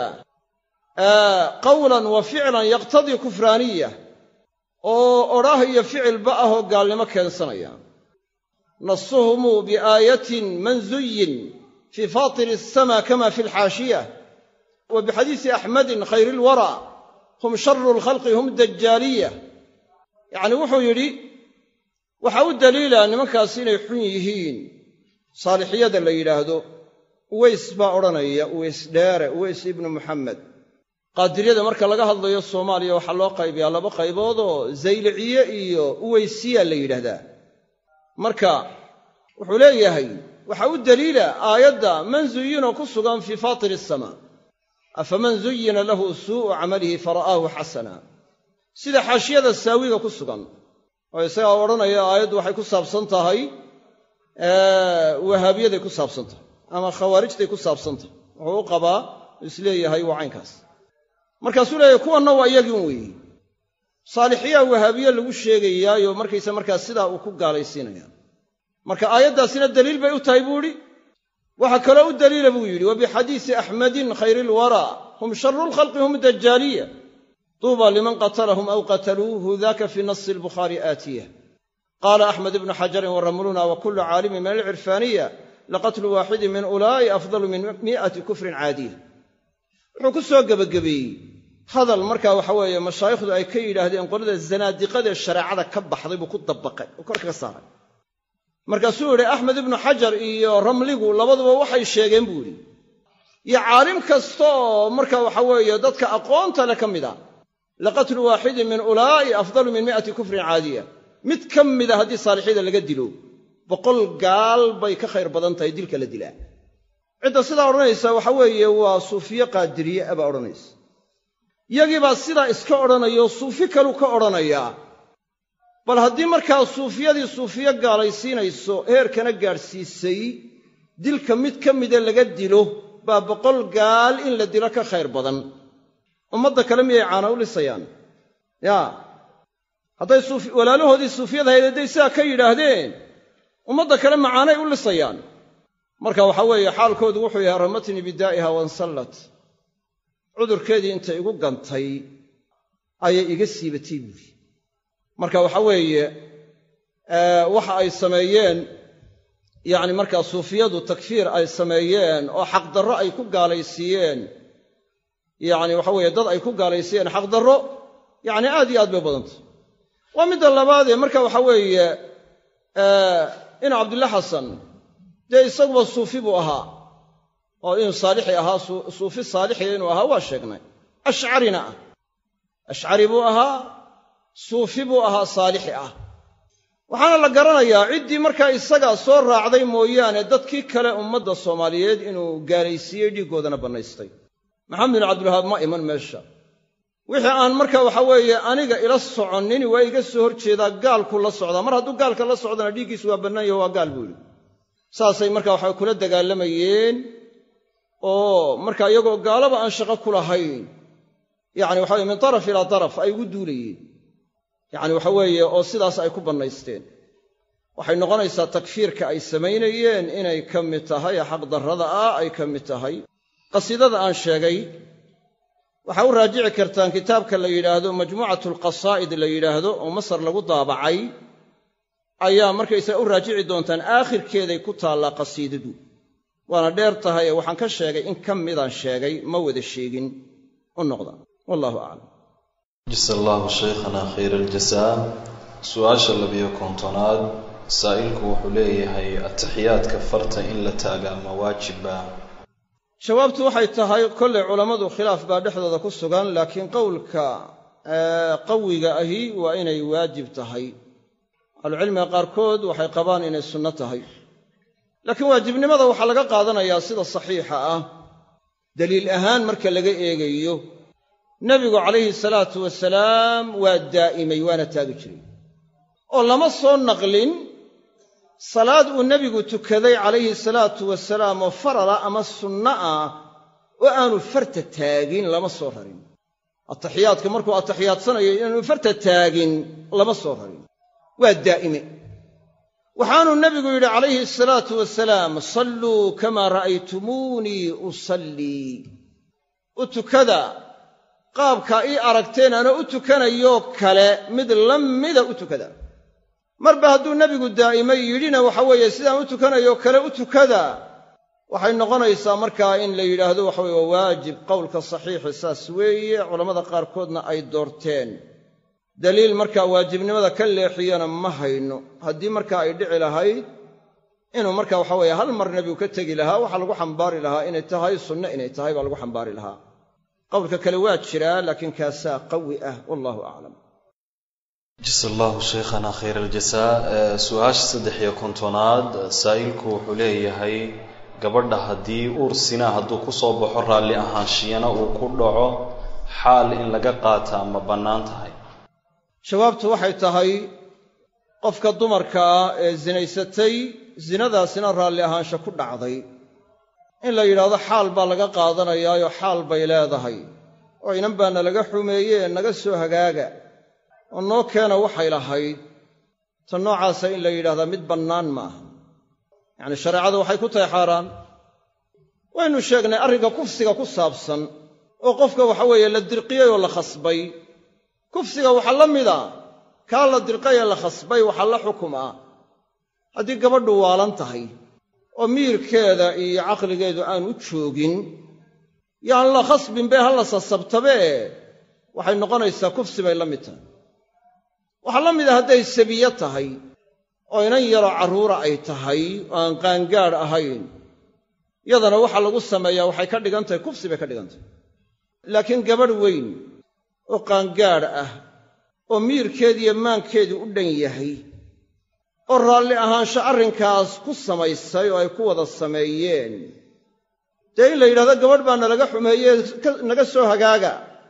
Speaker 2: qawlan wa ficlan yaqtadii kufraaniya oo odhaah iyo ficilba ah oo gaalnimo keensanaya nasuhumuu biaayatin manzuyin fii faatiri asama kama fi alxaashiya wa bixadiisi axmedin khayr ilwara hum sharu lkhalqi hum dajaaliya yacni wuxuu yidhi waxaa u daliila nimankaasi inay xun yihiin saalixiyada la yidhaahdo uways baa odhanaya uways dheere uways ibnu muxamed qaadiriyada marka laga hadlayo soomaaliya waxaa loo qaybiyaa laba qayboodoo zayliciye iyo uweysiya la yidhaahdaa marka wuxuu leeyahay waxaa u daliila aayadda man zuyinoo ku sugan fii faatiri asamaa afaman zuyina lahu suu'u camalihi fara'aahu xasana sida xaashiyada saawiga ku sugan oo isagaa odhanaya aayaddu waxay ku saabsan tahay wahaabiyaday ku saabsan tahay ama khawaarijtay ku saabsan tahay wuxuu u qabaa isleeyahay waa caynkaas markaasuu leeyahay kuwanna waa iyagiin weeye saalixiyaa wahaabiye lagu sheegayaayo markaysa markaas sidaa uu ku gaalaysiinaya marka aayaddaasina daliil bay u tahay buu idhi waxaa kaloo u daliila buu yidhi wa bixadiisi axmedin khayr ilwaraa hum sharu lkhalqi hum dajaaliya tuuba liman qatalahum aw qataluuhu daka fii nasi albukhaari aatiya qaala axmed ibnu xajarin waramluna wa kullu caalimin min alcirfaaniya laqatlu waaxidin min ulaa'i afdalu min mi'ati kufrin caadiya wuxuu ku soo gebagabeeyey hadal markaa waxa weeye mashaayikhdu ay ka yidhaahdeen qolada zanaadiqadee shareecada ka baxday buu ku dabaqay oo kor kaga saaray markaasuu yidhi axmed ibnu xajar iyo ramligu labaduba waxay sheegeen buu yidhi iyo caalim kasta oo marka waxa weeye dadka aqoonta le ka mid a laqatlu waaxidin min ulaa'i afdalu min mi'ati kufrin caadiya mid ka mida haddii saalixyada laga dilo boqol gaal bay ka khayr badan tahay dilka la dilaa cidda sidaa odhanaysa waxa weeye waa suufiye qaadiriye a baa odhanaysa yagiibaa sidaa iska odhanayao suufi kalu ka odhanayaa bal haddii markaa suufiyadii suufiye gaalaysiinayso heerkana gaadhsiisay dilka mid ka mida laga dilo baa boqol gaal in la dilo ka khayr badan ummadda kale miyay caana u lisayaan yaa hadday walaalahoodii suufiyada hayd hadday sidaa ka yidhaahdeen ummadda kale macaanay u lisayaan marka waxaa weeye xaalkoodu wuxuu yahay ramatnii bidaa'iha wansallat cudurkeedii intay igu gantay ayay iga siibatay buuri marka waxa weeye waxa ay sameeyeen yacni markaa suufiyadu takfiir ay sameeyeen oo xaqdarro ay ku gaalaysiiyeen yacni waxa weeye dad ay ku gaalaysiiyeen xaqdarro yacni aad iyo aad bay badantay waa midda labaadee marka waxa weeye in cabdilla xasan dee isaguba suufi buu ahaa oo inuu saalixi ahaa suufi saalixiya inuu ahaa waa sheegnay ashcarina ah ashcari buu ahaa suufi buu ahaa saalixi ah waxaana la garanayaa ciddii markaa isagaa soo raacday mooyaane dadkii kale ummadda soomaaliyeed inuu gaalaysiiyey dhiiggoodana bannaystay maxamed bin cabdilwahaab ma iman meesha wixii aan marka waxa weeye aniga ila soconnin waa iga soo hor jeedaa gaalku la socdaa mar hadduu gaalka la socdana dhiiggiisu waa bannaan yaho waa gaal buu yidhi saasay marka waxa kula dagaalamayeen oo marka iyagoo gaalaba aan shaqo ku lahayn yacni waxa weye min taraf ilaa taraf ay ugu duulayeen yacni waxa weeye oo sidaas ay ku bannaysteen waxay noqonaysaa takfiirka ay samaynayeen inay ka mid tahay xaqdarrada ah ay ka mid tahay qasiidada aan sheegay waxaa u raajici kartaan kitaabka la yidhaahdo majmuucatu alqasaa'id la yidhaahdo oo masar lagu daabacay ayaa markaysaga u raajici doontaan aakhirkeeday ku taallaa qasiidadu waana dheer tahay ee waxaan ka sheegay in ka midaan sheegay ma wada sheegin u noqda wallahu aclam
Speaker 3: jasa allahu shaykhana khayra aljasaa su-aasha labiyo kontonaad saa'ilku wuxuu leeyahay atixiyaadka farta in la taagaa ma waajiba
Speaker 2: jawaabtu waxay tahay kollay culammadu khilaaf baa dhexdooda ku sugan laakiin qowlka qawiga ahi waa inay waajib tahay ahlucilmiga qaarkood waxay qabaan inay sunno tahay laakiin waajibnimada waxaa laga qaadanayaa sida saxiixa ah daliil ahaan marka laga eegayo nebigu calayhi salaatu wasalaam waa daa'imay waana taagi jiray oo lama soo naqlin salaad uu nebigu tukaday calayhi salaatu wasalaam oo farala ama sunno ah oo aanu farta taagin lama soo rarin ataxiyaadka markuu ataxiyaadsanayo inaanu farta taagin lama soo rarin waa daa'ime waxaanuu nebigu yidhi calayhi asalaatu wasalaam salluu kamaa ra'aytumuunii usallii u tukada qaabkaa ii aragteen ana u tukanayoo kale mid la mida u tukada marba hadduu nebigu daa'imay yidhina waxa weeye sidaan u tukanayo kale u tukada waxay noqonaysaa markaa in la yidhaahdo waxa weye waa waajib qowlka saxiixi saas weeye culammada qaarkoodna ay doorteen daliil markaa waajibnimada ka leexiyana ma hayno haddii markaa ay dhici lahayd inuu marka waxa weeye hal mar nebigu ka tegi lahaa waxaa lagu xambaari lahaa inay tahay sunno inay tahay baa lagu xambaari lahaa qowlka kale waa jiraa laakiin kaasaa qawi ah wallahu aclam
Speaker 3: jasa allahu shaykhana khayr aljasaa su-aasha saddex iyo kontonaad saa'ilku wuxuu leeyahay gabadha haddii uur sinaa hadduu ku soo baxo raalli ahaanshiyana uu ku dhaco xaal in laga qaataa ma bannaan tahay
Speaker 2: jawaabtu waxay tahay qofka dumarka ah ee sinaysatay sinadaasina raalli ahaansha ku dhacday in la yidhaahdo xaal baa laga qaadanayaayo xaal bay leedahay oo inan baana laga xumeeye ee naga soo hagaaga oo noo keena waxay lahayd ta noocaasa in la yidhahdaa mid bannaan ma aha yacni shareecadu waxay ku tahay xaaraan waynu sheegnay arrinka kufsiga ku saabsan oo qofka waxa weeye la dirqiyey oo la khasbay kufsiga waxaa la mida kaa la dirqay ee la khasbay waxaa la xukumaa haddii gabadhu waalan tahay oo miirkeeda iyo caqligeedu aanu joogin yaan la khasbin bee ha la sasabtabee waxay noqonaysaa kufsi bay la mid tahay waxaa la mida hadday sabiye tahay oo inan yaroo carruura ay tahay oo aan qaangaadh ahayn yadana waxa lagu sameeyaa waxay ka dhigan tahay kufsi bay ka dhigan tahay laakiin gabadh weyn oo qaangaadh ah oo miirkeediiyo maankeedu u dhan yahay oo raalli ahaansho arrinkaas ku samaysay oo ay ku wada sameeyeen dee in la yidhahdo gabadh baa nalaga xumeeyee naga soo hagaaga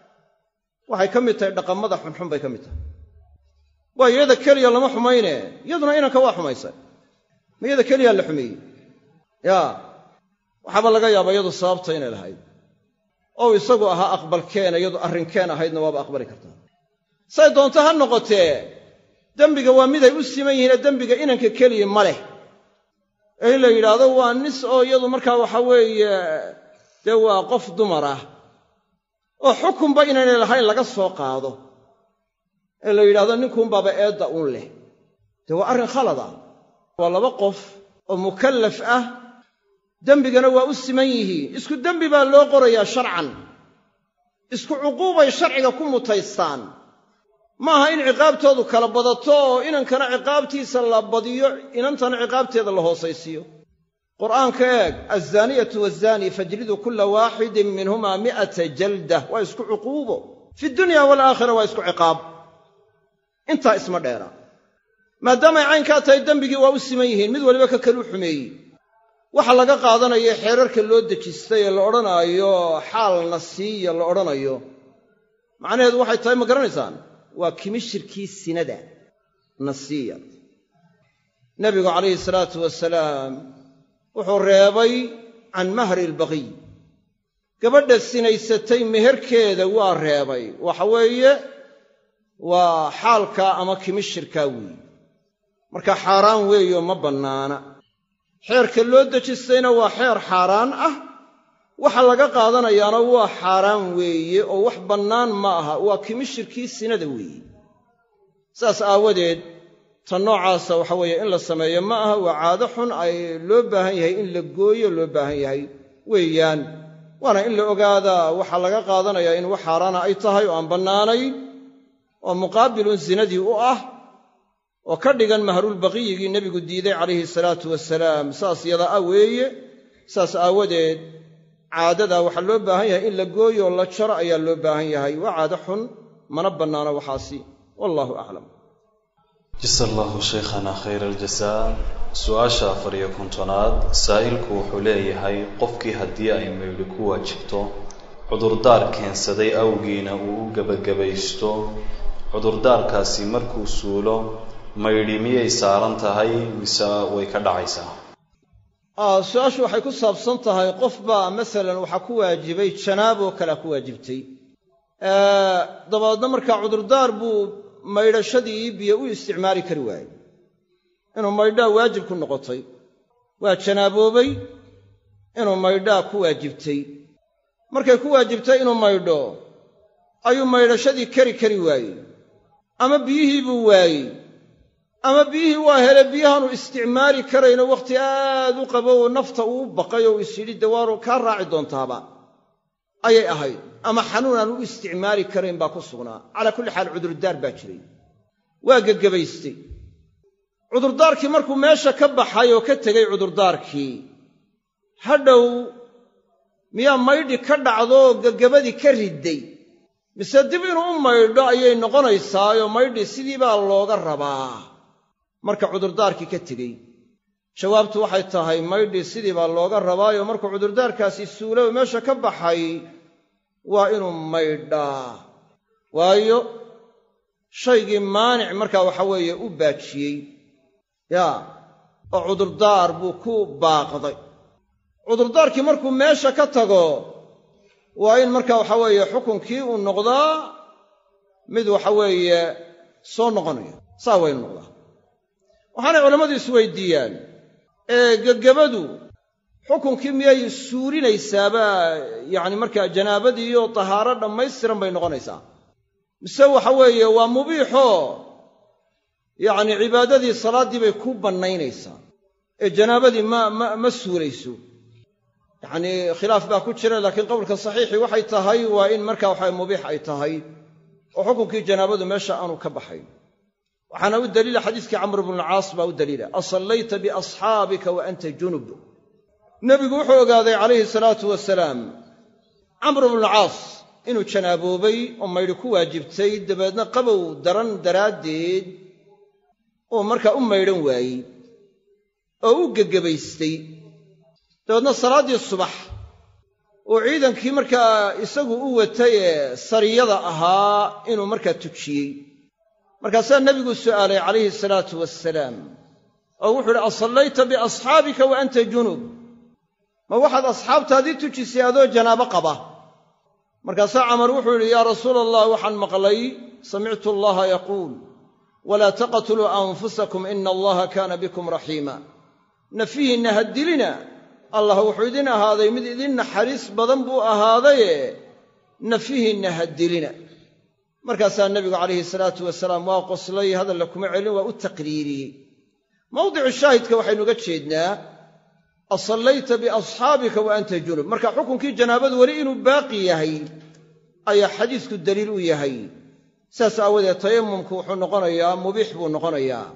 Speaker 2: waxay ka mid tahay dhaqamada xunxun bay ka mid tahay waa iyada keliya lama xumayne iyaduna inanka waa xumaysay ma iyada keliyaa la xumeeyey yaa waxaaba laga yaaba iyadu sababta inay lahayd ou isagu ahaa aqbalkeena iyadu arrinkeen ahaydna waaba aqbali kartaa say doonto ha noqotee dembiga waa miday u siman yihiinee dembiga inanka keliya ma leh ee in la yidhaahdo waa nis oo iyadu markaa waxa weeye dee waa qof dumar ah oo xukunba inaynay lahayn laga soo qaado ee la yidhahdo ninkuunbaaba eedda un leh dee waa arrin khalada waa laba qof oo mukallaf ah dembigana waa u siman yihiin isku dembi baa loo qorayaa sharcan isku cuquubay sharciga ku mutaystaan ma aha in ciqaabtoodu kala badato oo inankana ciqaabtiisa la badiyo inantana ciqaabteeda la hoosaysiiyo qur'aanka eeg alzaaniyatu waazani fajliduu kulla waaxidin minhumaa mi'ata jaldah waa isku cuquubo fi dunya waalaakhira waa isku ciqaab intaa isma dheera maadaamay caynkaa tahay dembigii waa u siman yihiin mid waliba ka kaluu xumeeyey waxa laga qaadanaya xeerarka loo dejistay ee la odhanaayo xaalna siiya la odhanayo macnaheedu waxay tahay ma garanaysaan waa kimishirkii sinada nasiya nebigu calayhi salaatu wasalaam wuxuu reebay can mahri albaqiy gabadha sinaysatay meherkeeda waa reebay waxa weeye waa xaalkaa ama kimishirkaa weeye marka xaaraan weeyo ma bannaana xeerka loo dejistayna waa xeer xaaraan ah waxa laga qaadanayaana waa xaaraan weeye oo wax bannaan ma aha waa kimishirkii sinada weeye saas aawadeed ta noocaasa waxa weeye in la sameeyo ma aha waa caado xun ay loo baahan yahay in la gooyo loo baahan yahay weeyaan waana in la ogaadaa waxa laga qaadanayaa in wax xaaraana ay tahay oo aan bannaanayn oo muqaabilun sinadii u ah oo ka dhigan mahrulbaqiyigii nebigu diiday calayhi salaatu wasalaam saas yada ah weeye saas aawadeed caadadaa waxaa loo baahan yahay in la gooyo oo la jaro ayaa loo baahan yahay waa caado xun mana bannaano waxaasi wallahu aclam
Speaker 3: jasa allahu shaykhana khayr aljasaa su-aasha afar iyo kontonaad saa'ilku wuxuu leeyahay qofkii haddii ay maydhi ku waajibto cudurdaar keensaday awgiina uu u gebagabaysto cudurdaarkaasi markuu suulo maydhi miyay saaran tahay mise way ka dhacaysaa
Speaker 2: su-aashu waxay ku saabsan tahay qof baa masalan waxaa ku waajibay janaaboo kalea ku waajibtay dabadeedna markaa cudurdaar buu maydhashadii biyo u isticmaali kari waayey inuu maydhaa waajib ku noqotay waa janaaboobay inuu maydhaa ku waajibtay markay ku waajibtay inuu maydho ayuu maydhashadii kari kari waayey ama biyihii buu waayey ama biyihii waa hele biyahaanu isticmaali karayno wakhti aad u qabo oo nafta uu baqay oo is yidhi dawaaru kaa raaci doontaaba ayay ahayd ama xanuun aan u isticmaali karayn baa ku sugnaa calaa kulli xaal cudurdaar baa jiray waa gegebaystay cudurdaarkii markuu meesha ka baxay oo ka tegey cudurdaarkii hadhow miyaa maydhi ka dhacdooo gegabadii ka ridday mise dib inuu u maydho ayay noqonaysaayoo maydhi sidii baa looga rabaa marka cudurdaarkii ka tegey jawaabtu waxay tahay maydhi sidii baa looga rabaayo markuu cudurdaarkaasi suulow meesha ka baxay waa inuu maydhaa waayo shaygii maanic markaa waxa weeye u baajiyey yaa oo cudurdaar buu ku baaqday cudurdaarkii markuu meesha ka tago waa in marka waxa weeye xukunkii uu noqdaa mid waxa weeye soo noqonaya saa waa inu noqdaa waxaanay culammadu isweydiiyaan ee gegabadu xukunkii miyay suurinaysaaba yacni markaa janaabadiiyo tahaaro dhammaystiran bay noqonaysaa mise waxa weeye waa mubiixoo yacni cibaadadii salaaddii bay ku bannaynaysaa ee janaabadii ma ma ma suulayso yacnii khilaaf baa ku jira laakiin qowlka saxiixii waxay tahay waa in markaa waxa mubiix ay tahay oo xukunkii janaabadu meesha aanu ka baxayn waxaana u daliila xadiiskii camr bnulcaas baa u daliila asallayta biasxaabika wa anta junub nebigu wuxuu ogaaday calayhi salaatu wasalaam camr bnulcaas inuu janaaboobay oo maydhi ku waajibtay dabeedna qabow daran daraaddeed uu markaa u maydhan waayey oo u gegebaystay dabeedna salaaddii subax uu ciidankii markaa isagu u watay ee sariyada ahaa inuu markaa tujiyey markaasaa nebigu su'aalay calayhi salaatu wasalaam oo wuxuu uhi asallayta biasxaabika wa anta junub ma waxaad asxaabtaadii tujisay adoo janaabo qaba markaasaa camar wuxuu yidhi yaa rasuula allah waxaan maqlay samictu allaha yaquul walaa taqtuluu anfusakum ina allaha kaana bikum raxiima nafihiinna ha dilina allah wuxuu idin ahaaday mid idin naxariis badan buu ahaadaye nafihiinna ha dilina markaasaa nebigu calayhi salaatu wasalaam waa qoslay hadalla kuma celin waa u taqriiriyey mawdicu shaahidka waxaynu uga jeednaa asallayta biasxaabika wa anta junub marka xukunkii janaabadu weli inuu baaqi yahay ayaa xadiisku daliil u yahay saas aawadeed tayamumku wuxuu noqonayaa mubiix buu noqonayaa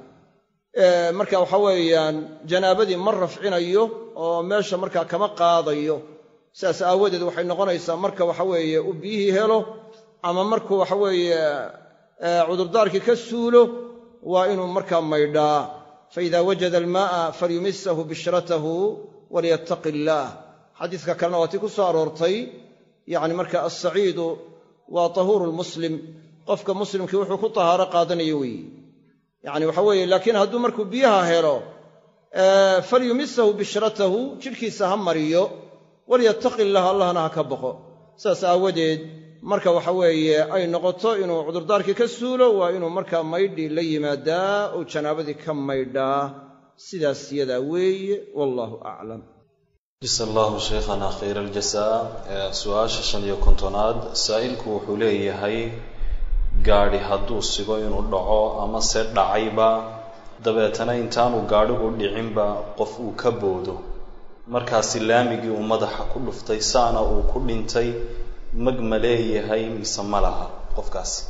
Speaker 2: marka waxa weeyaan janaabadii ma rafcinayo oo meesha markaa kama qaadayo saas aawadeed waxay noqonaysaa marka waxa weeye uu biyihii helo ama markuu waxa weeye cudurdaarkii ka suulo waa inuu markaa maydhaa faida wajada almaa'a falyumisahu bishratahu walyattaqi illaah xadiiska kalena waa tii ku soo aroortay yacni marka alsaciidu waa tahuuru lmuslim qofka muslimkii wuxuu ku tahaaro qaadanayo weeye yacni waxa weeye laakiin hadduu markuu biyaha helo falyumisahu bishratahu jidhkiisa ha mariyo walyattaqi illaah allahna ha ka boqo saas aawadeed marka waxa weeye ay noqoto inuu cudurdaarkii ka suulo waa inuu markaa maydhi la yimaadaa oo janaabadii ka maydhaa sidaas yadaa weeye wallaahu aclam
Speaker 3: jasa allahu shaykhana khayra aljasaa su-aasha shan iyo kontonaad saa'ilku wuxuu leeyahay gaadhi hadduu sigo inuu dhaco ama se dhacayba dabeetana intaanu gaadhigu dhicinba qof uu ka boodo markaasi laamigii uu madaxa ku dhuftay saana uu ku dhintay mag ma leeyahay mise ma laha qofkaasi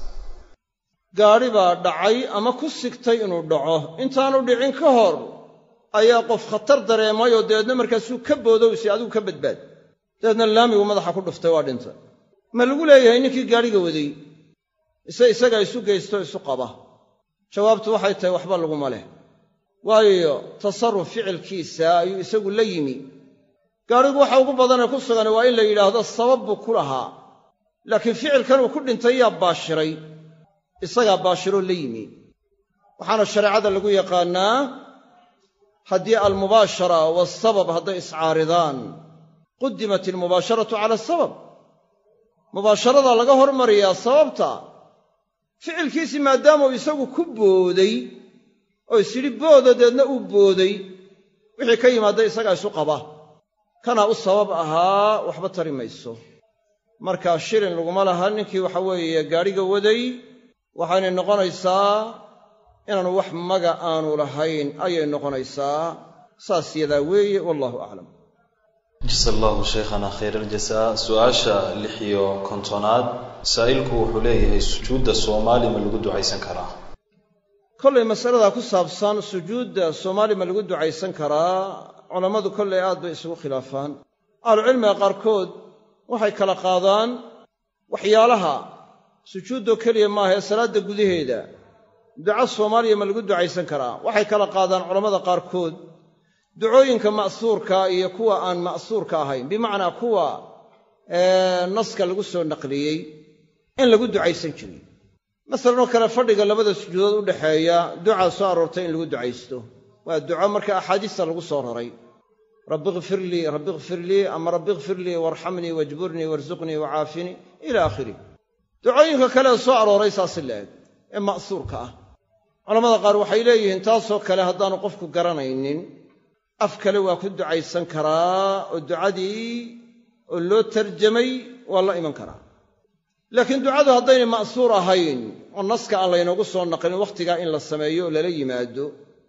Speaker 2: gaadhi baa dhacay ama ku sigtay inuu dhaco intaanu dhicin ka hor ayaa qof khatar dareemay oo dabeedna markaasuu ka boodowsi adigu ka badbaad dabeedna laamigu madaxa ku dhuftay waa dhintay ma lagu leeyahay ninkii gaadhiga waday ise isagaa isu geysto isu qaba jawaabtu waxay tahay waxba laguma leh waayo tasarruf ficilkiisa ayuu isagu la yimi gaadhigu waxa ugu badanee ku sugan waa in la yidhaahdo sabab buu ku lahaa laakiin ficilkan uu ku dhintay yaa baashiray isagaa baashiroo la yimi waxaana shareecada lagu yaqaannaa haddii almubaashara waasabab hadday iscaaridaan qudimat almubaasharatu cala asabab mubaasharadaa laga hormariyaa sababta ficilkiisii maadaamauu isagu ku booday oo isyidhi booda deedna uu booday wixii ka yimaadda isagaa isu qaba kanaa u sabab ahaa waxba tari mayso markaa shilin laguma laha ninkii waxa weeye gaadhiga waday waxaynay noqonaysaa inaanu wax maga aanu lahayn ayay noqonaysaa saas yadaa weeye wallahu aclam
Speaker 3: jasa allahu shaykhana khayr aljasaa su-aasha lix iyo kontonaad saa'ilku wuxuu leeyahay sujuudda soomaali ma lagu ducaysan karaa
Speaker 2: kollay masaladaa ku saabsan sujuudda soomaali ma lagu ducaysan karaa culammadu kollay aad bay isugu khilaafaan ahlucilmiga qaarkood waxay kala qaadaan waxyaalaha sujuuddoo keliya maaha ee salaadda gudaheeda duco soomaaliya ma lagu ducaysan karaa waxay kala qaadaan culammada qaarkood ducooyinka ma'suurka iyo kuwa aan ma'suurka ahayn bimacnaa kuwa naska lagu soo naqliyey in lagu ducaysan jiray masalan oo kale fadhiga labada sujuudood u dhexeeya ducaa soo aroortay in lagu ducaysto waa duco marka axaadiista lagu soo raray rabbi kfir lii rabbi kfir lii ama rabbi kfir lii waarxamnii wajburnii warsuqnii wacaafinii ila aakhirih ducooyinka kale ee soo arooray saasi la eg ee ma'suurka ah culamada qaar waxay leeyihiin taasoo kale haddaanu qofku garanaynin af kale waa ku ducaysan karaa oo ducadii oo loo tarjamay waa la iman karaa laakiin ducadu haddaynay ma'suur ahayn oo naska aan laynoogu soo naqlin wakhtigaa in la sameeyo oo lala yimaado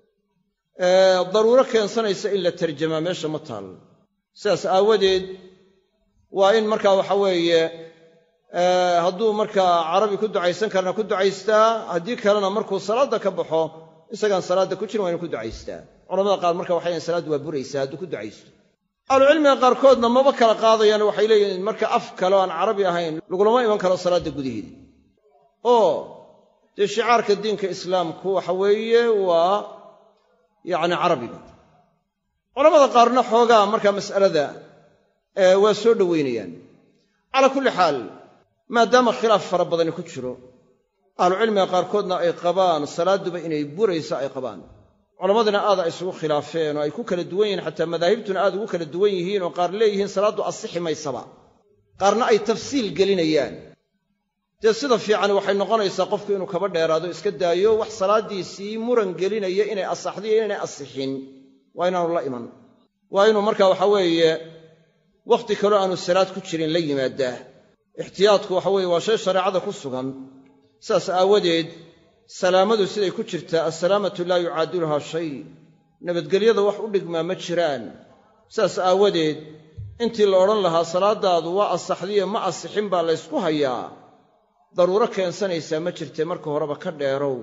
Speaker 2: daruuro keensanaysa in la tarjamaa meesha ma taal sidaas aawadeed waa in markaa waxa weeye hadduu markaa carabi ku ducaysan karana ku ducaystaa haddii kalena markuu salaadda ka baxo isagaan salaadda ku jirin waa inu ku ducaystaa culamada qaar marka waxay leeyiin salaaddu waa buraysaa hadduu ku ducaysto ahlucilmiga qaarkoodna maba kala qaadayaan waxay leeyihiin marka af kale oo aan carabi ahayn lagulama iman karo salaadda gudaheeda oo dee shicaarka diinka islaamku waxa weeye waa yacni carabiga culamada qaarna xoogaa markaa mas'alada waa soo dhoweynayaan calaa kulli xaal maadaama khilaaf fara badani ku jiro ahlucilmiga qaarkoodna ay qabaan salaadduba inay burayso ay qabaan culammadina aad ay isugu khilaafeen oo ay ku kala duwan yihiin xataa madaahibtuna aad ugu kala duwan yihiin oo qaar leeyihiin salaaddu asixi maysaba qaarna ay tafsiil gelinayaan dee sida fiican waxay noqonaysaa qofku inuu kaba dheeraado iska daayo wax salaaddiisii muran gelinaya inay asaxdiyo inaynay asixin waa inaanu la iman waa inuu marka waxa weeye wakhti kaloo aanu salaad ku jirin la yimaadaa ixtiyaadku waxa weeye waa shay shareecada ku sugan sidaas aawadeed salaamadu siday ku jirtaa assalaamatu laa yucaadiluhaa shay nabadgelyada wax u dhigmaa ma jiraan sidaas aawadeed intii la odhan lahaa salaaddaadu waa asaxdiyo ma asixin baa laysku hayaa daruuro keensanaysaa ma jirtee marka horeba ka dheerow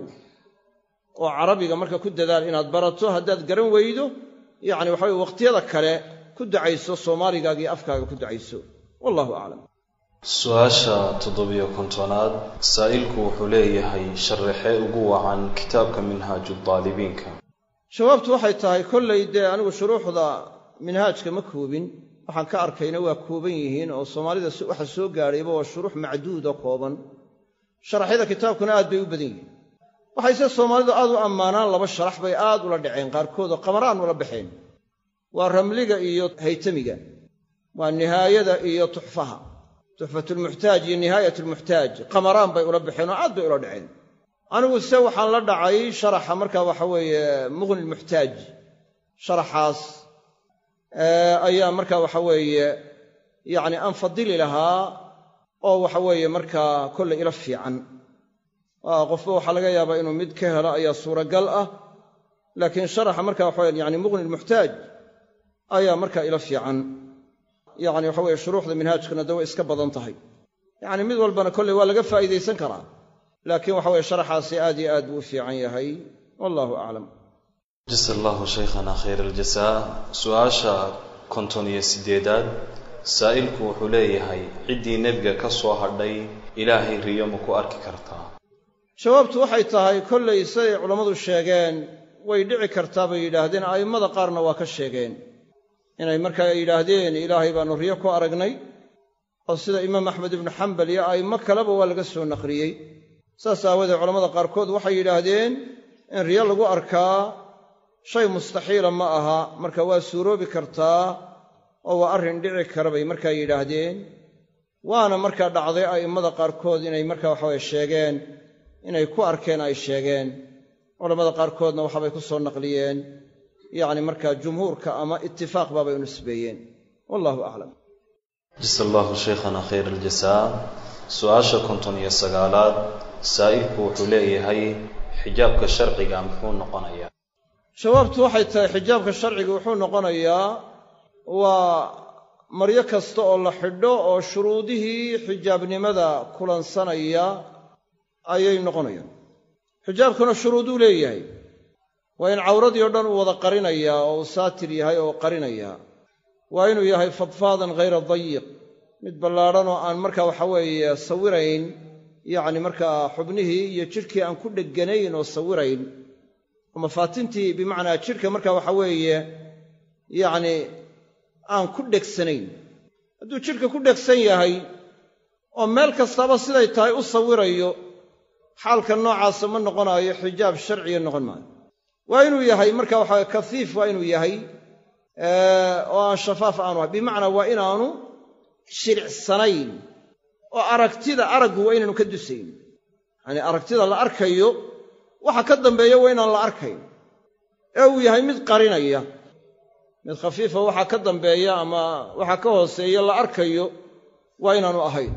Speaker 2: oo carabiga marka ku dadaal inaad barato haddaad garan weydo yacni waxa weye wakhtiyada kale ku ducayso soomaaligaaga iyo afkaaga ku ducayso wallahu aclam
Speaker 3: su-aasha toddobiyo kontonaad saa'ilku wuxuu leeyahay sharaxee ugu wacan kitaabka minhaaju daalibiinka
Speaker 2: jawaabtu waxay tahay kollay dee anigu shuruuxda minhaajka ma koobin waxaan ka arkayna waa kooban yihiin oo soomaalida waxa soo gaadhayba waa shuruux macduuda kooban sharaxyada kitaabkuna aad bay u badan yihiin waxayse soomaalidu aad u ammaanaan laba sharax bay aad ula dhaceen qaarkood oo qamaraan ula baxeen waa ramliga iyo haytamiga waa nihaayada iyo tuxfaha tuxfatulmuxtaaj iyo nihaayatulmuxtaaj qamaraan bay ula baxeen oo aad bay ula dhaceen anigu se waxaan la dhacay sharaxa markaa waxa weeye muqni lmuxtaaj sharaxaas ayaa markaa waxa weeye yacni aan fadili lahaa oo waxa weeye markaa kollay ila fiican qofba waxaa laga yaabaa inuu mid ka helo ayaa suuragal ah laakiin sharaxa marka waxa weye yani muqni lmuxtaaj ayaa markaa ila fiican yacni waxa weye shuruuxda minhaajkuna de way iska badan tahay yacni mid walbana kolley waa laga faa'iidaysan karaa laakiin waxa weye sharaxaasi aad iyo aad buu u fiican yahay wallahu aclam
Speaker 3: jasa allahu shaykhana khayr aljasaa su-aasha konton iyo siddeedaad saa'ilku wuxuu leeyahay ciddii nebiga ka soo hadhay ilaahay riyo ma ku arki kartaa
Speaker 2: jawaabtu waxay tahay kollay siday culammadu sheegeen way dhici kartaa bay yidhaahdeen a'immada qaarna waa ka sheegeen inay markaa yidhaahdeen ilaahay baannu riyo ku aragnay oo sida imaam axmed ibnu xambal iyo a'immo kaleba waa laga soo naqliyey saas aawadeed culamada qaarkood waxay yidhaahdeen in riyo lagu arkaa shay mustaxiila ma aha marka waa suuroobi kartaa oo waa arrin dhici kara bay markaa yidhaahdeen waana markaa dhacday a'immada qaarkood inay markaa waxaweye sheegeen inay ku arkeen ay sheegeen culammada qaarkoodna waxabay ku soo naqliyeen yacni markaa jumhuurka ama itifaaq baabay u nisbeeyeen wallahu aclam
Speaker 3: jasa allahu shaykhana khayr aljasaa su-aasha konton iyo sagaalaad saa'ilku wuxuu leeyahay xijaabka sharciga muxuu noqonayaa
Speaker 2: jawaabtu waxay tahay xijaabka sharciga wuxuu noqonayaa waa maryo kasta oo la xidho oo shuruudihii xijaabnimada kulansanaya ayay noqonayaan xijaabkuna shuruuduu leeyahay waa in cawradii o dhan uu wada qarinayaa oo uu saatir yahay oo qarinayaa waa inuu yahay fadfaadan hayra dayiq mid ballaadhan oo aan markaa waxa weeye sawirayn yacni markaa xubnihii iyo jidhkii aan ku dheganayn oo sawirayn oo mafaatintii bimacnaa jidhka markaa waxa weeye yacni aan ku dhegsanayn hadduu jidhka ku dhegsan yahay oo meel kastaba siday tahay u sawirayo xaalka noocaasa ma noqonaayo xijaab sharciga noqon maayo waa inuu yahay marka waxaa kafiif waa inuu yahay oo aan shafaaf aanu ahay bimacnaa waa inaanu shiricsanayn oo aragtida araggu waa inaanu ka dusayn yacanii aragtida la arkayo waxa ka dambeeya waa inaan la arkayn ee uu yahay mid qarinaya mid khafiifa waxa ka dambeeya ama waxa ka hooseeya la arkayo waa inaanu ahayn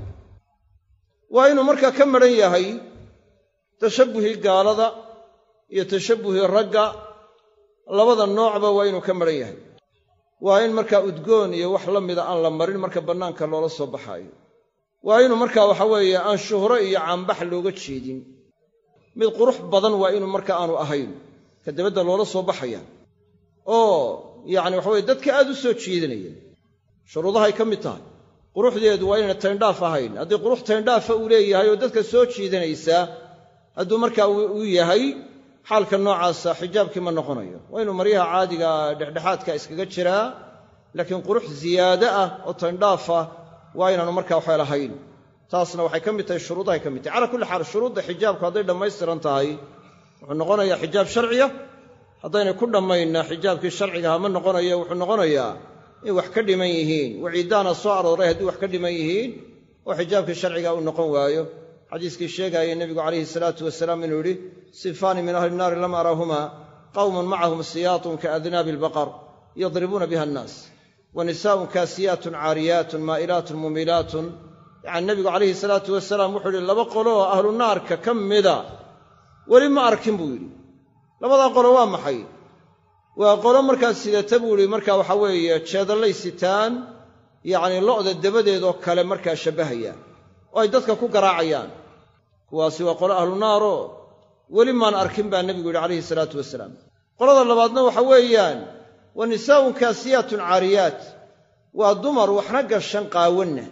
Speaker 2: waa inuu markaa ka madhan yahay tashabbuhii gaalada iyo tashabbuhii ragga labada noocba waa inuu ka madhan yahay waa in markaa udgoon iyo wax la mida aan la marin marka bannaanka loola soo baxaayo waa inuu markaa waxa weeye aan shuhro iyo caanbax looga jeedin mid qurux badan waa inuu marka aanu ahayn ka dabadda loola soo baxaya oo yacni waxa weye dadka aad u soo jeedinaya shuruudahay ka mid tahay quruxdeedu waa inayna tayndhaaf ahayn haddii qurux tayndhaafa uu leeyahay oo dadka soo jiidanaysaa hadduu markaa uu yahay xaalka noocaasa xijaabkii ma noqonayo waa inuu maryaha caadiga dhexdhexaadka iskaga jiraa laakiin qurux ziyaade ah oo tayndhaaf ah waa inaanu markaa waxa lahayn taasna waxay ka mid tahay shuruudahay ka mid tahay calaa kulli xaal shuruudda xijaabku hadday dhammaystiran tahay wuxuu noqonayaa xijaab sharciya haddaynay ku dhammaynna xijaabkii sharcigaha ma noqonayo wuxuu noqonayaa in wax ka dhiman yihiin waciiddaana soo arooray haddii wax ka dhiman yihiin oo xijaabkii sharciga uu noqon waayo xadiiskii sheegaaya nebigu calayhi salaatu wasalaam inuu yidhi sifaani min ahli nnaari lam arahumaa qawmun macahum siyaatun kaadnaabi albaqar yadribuuna biha annaas wa nisaa'un kaasiyaatun caariyaatun maa'ilaatun mumilaatun yacani nebigu calayhi salaatu wasalaam wuxuu yidhi laba qolo oo ahlu naarka ka mida weli ma arkin buu yidhi labadaa qolo waa maxay waa qolo markaa sidata buu yidhi markaa waxa weeye jeedallay sitaan yacnii lo'da dabadeedoo kale markaa shabbahaya oo ay dadka ku garaacayaan kuwaasi waa qolo ahlu naaroo weli maan arkin baa nebigu yidhi calayhi salaatu wasalaam qolada labaadna waxa weeyaan wa nisaa'un kaasiyaatun caariyaat waa dumar waxna gashan qaawanna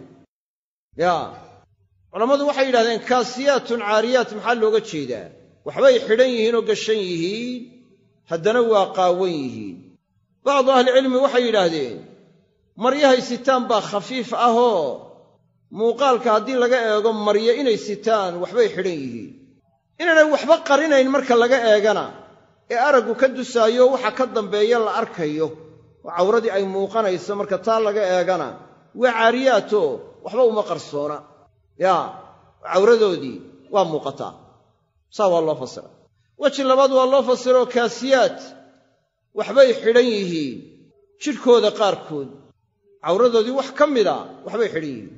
Speaker 2: yaa culammadu waxay yidhahdeen kaasiyaatun caariyaat maxaa looga jeedaa waxbay xidhan yihiin oo gashan yihiin haddana waa qaawan yihiin bacdu ahlicilmi waxay yidhaahdeen maryahay sitaan baa khafiif ahoo muuqaalka haddii laga eego maryo inay sitaan waxbay xidhan yihiin inaanay waxba qarinayn marka laga eegana ee araggu ka dusaayo waxa ka dambeeya la arkayo oo cawradii ay muuqanayso marka taa laga eegana waa caariyaatoo waxba uma qarsoona yaa cawradoodii waa muuqataa saa waa loo fasira weji labaad waa loo fasiroo kaasiyaad waxbay xidhan yihiin jidhkooda qaarkood cawradoodii wax ka mida waxbay xidhan yihiin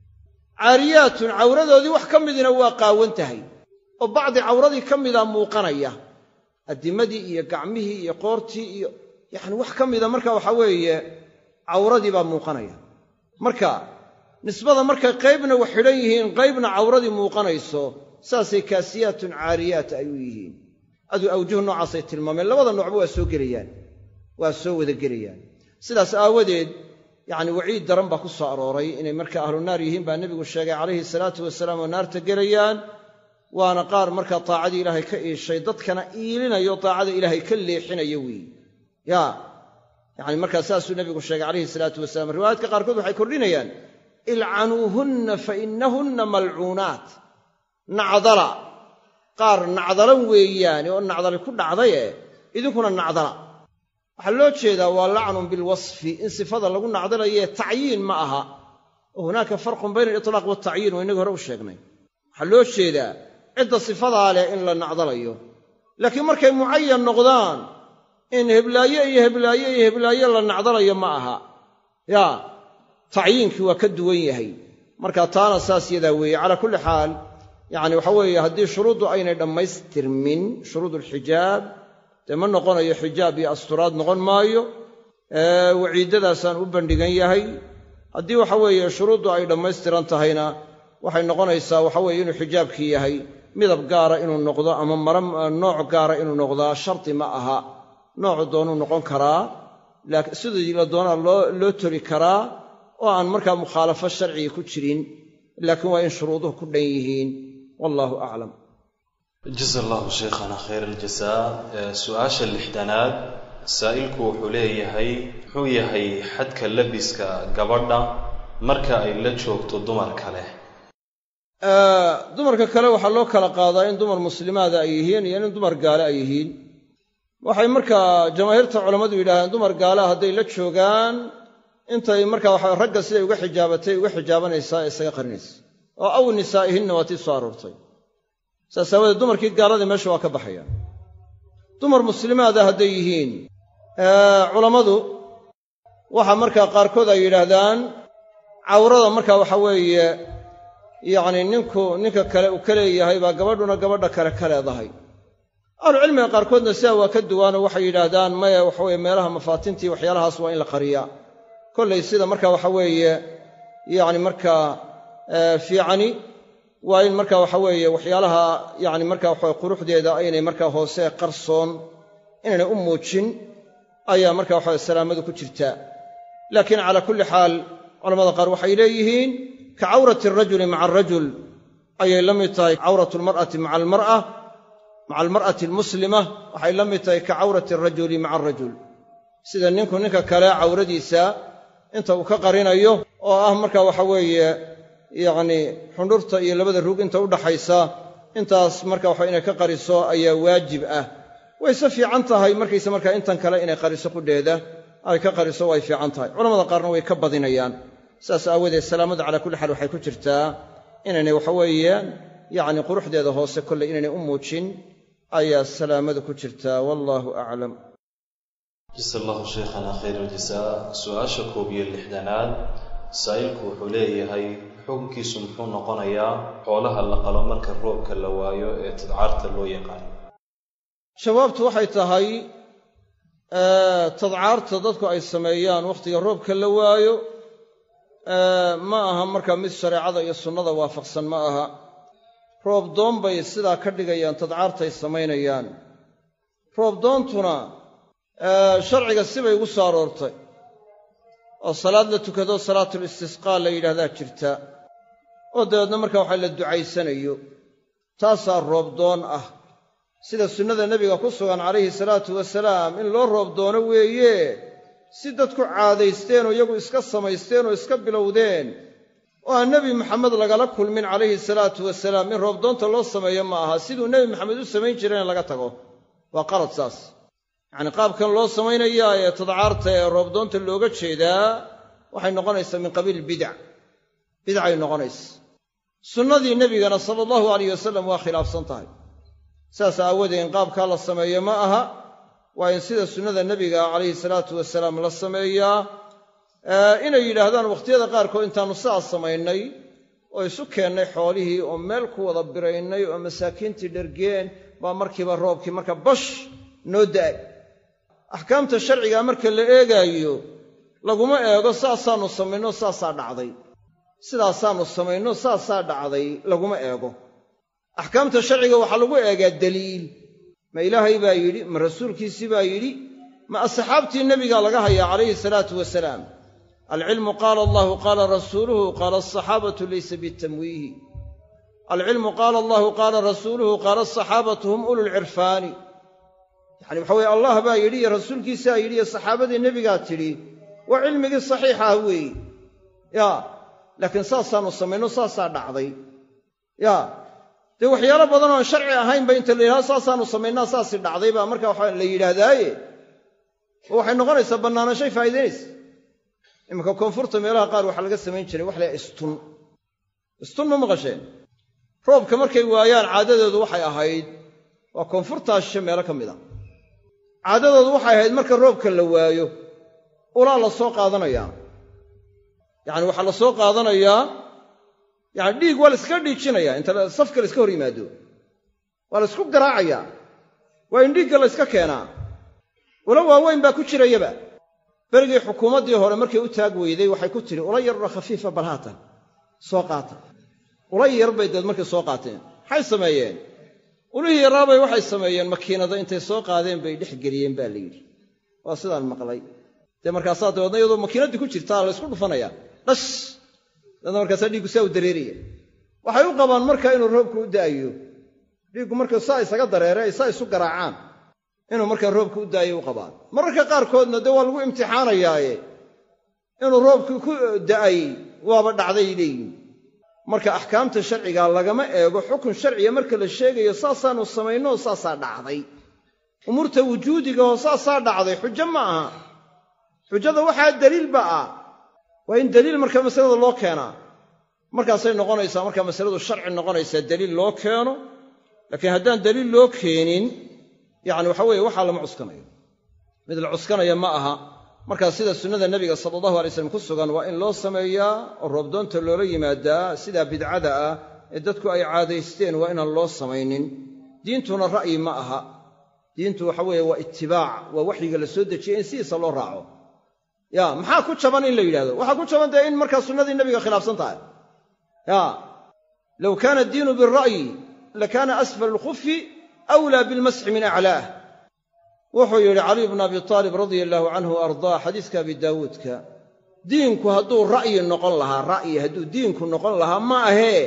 Speaker 2: caariyaatun cawradoodii wax ka midina waa qaawan tahay oo bacdi cawradii ka mida muuqanaya addimadii iyo gacmihii iyo qoortii iyo yacni wax ka mida marka waxaa weeye cawradii baa muuqanaya marka nisbada markay qaybna wax xidhan yihiin qaybna cawradii muuqanayso saasay kaasiyaatun caariyaat ay u yihiin aduu awjuh noocaasay tilmaameen labada noocba waa soo gelayaan waa soo wada gelayaan sidaas aawadeed yacni waciid daran baa ku soo arooray inay marka ahlu naar yihiin baa nebigu sheegay calayhi salaatu wasalaam oo naarta gelayaan waana qaar markaa taacadii ilaahay ka iishay dadkana iilinayo taacada ilaahay ka leexinaya weeye yaa yacni markaa saasuu nebigu sheegay calayhi salaatu wasalaam riwaayaadka qaarkood waxay kordhinayaan ilcanuuhunna fa innahunna malcuunaat nacdala qaar nacdalan weeyaane oo nacdali ku dhacdaye idinkuna nacdala waxaa loo jeedaa waa lacnun bilwasfi in sifada lagu nacdalaye tacyiin ma aha oo hunaaka farqun bayna alitlaaq waltacyiin waa innagii hore u sheegnay waxaa loo jeedaa cidda sifadaa leh in la nacdalayo laakiin markay mucayan noqdaan in heblaaye iyo heblaaye iyo heblaaye la nacdalayo ma aha yaa tacyiinkii waa ka duwan yahay marka taana saas yadaa weeye calaa kulli xaal yacni waxa weeye haddii shuruuddu aynay dhammaystirmin shuruudulxijaab dee ma noqonayo xijaab iyo asturaad noqon maayo waciiddadaasaan u bandhigan yahay haddii waxa weeye shuruuddu ay dhammaystiran tahayna waxay noqonaysaa waxa weeye inuu xijaabkii yahay midab gaara inuu noqdo ama mara nooc gaara inuu noqdaa shardi ma aha noocu doonuu noqon karaa laakiin sidii la doonaa loo toli karaa oo aan markaa mukhaalafo sharciga ku jirin laakiin waa in shuruuduhu ku dhan yihiin wallahu aclam
Speaker 3: jaza allahu sheikhana khayr aljasaa su-aasha lixdanaad saa'ilku wuxuu leeyahay muxuu yahay xadka labiska gabadha marka ay la joogto dumar kale
Speaker 2: dumarka kale waxaa loo kala qaadaa in dumar muslimaada ay yihiin iyo in dumar gaale ay yihiin waxay markaa jamaahiirta culammadu yidhahdeen dumar gaalaha hadday la joogaan intay markaa waxa ragga siday uga xijaabatay uga xijaabanaysaa ee isaga qarinaysa oo aw nisaa'ihinna waa tii soo aroortay saas aawadeed dumarkii gaaladii meesha waa ka baxayaan dumar muslimaada hadday yihiin culammadu waxa markaa qaarkood ay yidhaahdaan cawrada markaa waxa weeye yacni ninku ninka kale uu ka leeyahay baa gabadhuna gabadha kale ka leedahay ahlucilmiga qaarkoodna sidaa waa ka duwaanoo waxay yidhaahdaan maya waxaweye meelaha mafaatintii waxyaalahaas waa in la qariyaa kollay sida marka waxa weeye yacni markaa fiicani waa in marka waxa weeye waxyaalaha yacni marka waxawe quruxdeeda aynay markaa hoose qarsoon inaynay u muujin ayaa marka waxawe salaamadu ku jirtaa laakiin calaa kulli xaal culamada qaar waxay leeyihiin ka cawrati alrajuli maca alrajul ayay la mid tahay cawratu almar'ati maca almar'a maca almar'ati almuslima waxay la mid tahay ka cawrati alrajuli maca alrajul sida ninku ninka kale cawradiisa inta uu ka qarinayo oo ah marka waxa weeye yacni xundhurta iyo labada rug inta udhaxaysa intaas marka waxa inay ka qariso ayaa waajib ah wayse fiican tahay markayse markaa intan kale inay qariso qudheeda ay ka qariso way fiican tahay culamada qaarna way ka badinayaan saas aawadeed salaamadu calaa kulli xaal waxay ku jirtaa inaynay waxaweeye yacni quruxdeeda hoose kolley inaynay u muujin ayaa salaamadu ku jirtaa wallaahu aclam
Speaker 3: jasa allahu sheikhana khayr aljasaa su-aasha koob iyo lixdanaad saa'ilku wuxuu leeyahay xukunkiisu muxuu noqonayaa xoolaha la qalo marka roobka la waayo ee tadcaarta loo yaqaano
Speaker 2: jawaabtu waxay tahay tadcaarta dadku ay sameeyaan wakhtiga roobka la waayo ma aha marka mid shareecada iyo sunnada waafaqsan ma aha roob doon bay sidaa ka dhigayaan tadcaartay samaynayaan roob doontuna sharciga sibay ugu soo aroortay oo salaad la tukado salaatul istisqaa la yidhahdaa jirta oo dabeedna marka waxa la ducaysanayo taasaa roob doon ah sida sunnada nebiga ku sugan calayhi salaatu wasalaam in loo roob doono weeye si dadku caadaysteen oo iyagu iska samaysteen oo iska bilowdeen oo aan nebi maxamed lagala kulmin calayhi salaatu wasalaam in roobdoonta loo sameeyo ma aha siduu nebi maxamed u samayn jirayna laga tago waa qalad saas yacnii qaabkan loo samaynayaa ee tadcaarta ee roobdoonta looga jeedaa waxay noqonaysaa min qabiil bidac bidcay noqonaysa sunnadii nebigana sala allahu alayh wasalam waa khilaafsan tahay saas aawadeed in qaabkaa la sameeyo ma aha waa in sida sunnada nebiga calayhi salaatu wasalaam la sameeyaa inay yidhaahdaan wakhtiyada qaarkood intaannu sidaas samaynay oo isu keennay xoolihii oo meel ku wada biraynay oo masaakiintii dhergeen baa markiiba roobkii marka bash noo da'ay axkaamta sharcigaa marka la eegaayo laguma eego saasaannu samayno saasaa dhacday sidaasaannu samayno saasaa dhacday laguma eego axkaamta sharciga waxaa lagu eegaa daliil ma ilaahay baa yidhi ma rasuulkiisii baa yidhi ma asxaabtii nebigaa laga hayaa calayhi salaatu wasalaam alcilmu qaala allahu qaala rasuuluhu qaala asaxaabatu laysa bitamwiihi alcilmu qaala allahu qaala rasuuluhu qaala asaxaabatu hum ululcirfaani yacani waxa weye allah baa yidhi iyo rasuulkiisaa yidhi iyo saxaabadii nebigaa tidhi waa cilmigii saxiixa ah weeye yaa laakiin saasaannu samayno saasaa dhacday yaa dee waxyaalo badan oon sharci ahaynba inta la yidhahdo saasaannu samaynaa saasi dhacday baa marka waxa la yidhaahdaaye oo waxay noqonaysaa bannaanashay faa'iidaynaysa iminka koonfurta meelaha qaar waxaa laga samayn jiray wax laha istun istun ma maqasheen roobka markay waayaan caadadoodu waxay ahayd waa koonfurtaa shishe meelo ka mid a caadadoodu waxay ahayd marka roobka la waayo ulaa la soo qaadanayaa yacani waxaa la soo qaadanayaa yacani dhiig waa la iskaga dhiijinaya inta safka la iska hor yimaado waa la isku garaacayaa waa in dhiigga la yska keenaa ula waaweyn baa ku jirayaba berigii xukuumaddii hore markay u taag weyday waxay ku tidhi ula yarra khafiifa balhaatan soo qaata ula yar bay deed markay soo qaateen maxay sameeyeen ulihii yaraabay waxay sameeyeen makiinada intay soo qaadeen bay dhex geliyeen baa la yidhi waa sidaan maqlay dee markaasaa dabeedna iyadoo makiinaddii ku jirtaa la ysku dhufanayaa dhash dabeedna markaasaa dhiiggu saa u dareeraya waxay u qabaan marka inuu roobku u da'ayo dhiiggu markuu saa isaga dareere ay saa isu garaacaan inuu markaa roobku u da'ayo u qabaan mararka qaarkoodna dee waa lagu imtixaanayaaye inuu roobkii ku da'ay waaba dhacday leeyihin marka axkaamta sharciga lagama eego xukun sharciga marka la sheegayo saasaanu samaynoo saasaa dhacday umuurta wujuudigaoo saasaa dhacday xujo ma aha xujada waxaa daliilba ah waa in daliil marka masalada loo keenaa markaasay noqonaysaa markaa masaladu sharci noqonaysaa daliil loo keeno laakiin haddaan daliil loo keenin yacni waxa weeye waxaa lama cuskanayo mid la cuskanaya ma aha markaa sida sunnada nebiga sala allahu alay slam ku sugan waa in loo sameeyaa oo roobdoonta loola yimaadaa sidaa bidcada ah ee dadku ay caadaysteen waa inaan loo samaynin diintuna ra'yi ma aha diintu waxa weeye waa itibaac waa waxyiga la soo dejiyey in sidiisa loo raaco ya maxaa ku jaban in la yidhahdo waxaa ku jaban dee in markaa sunnadii nebiga khilaafsan tahay ya low kaana addiinu bira'yi lakaana asfal alkhufi awlaa bilmasxi min aclaah wuxuu yidhi caliy bnu abi taalib radia allaahu canhu wa ardaa xadiiska abi daawuudka diinku hadduu ra'yi noqon lahaa ra'yi hadduu diinku noqon lahaa ma ahee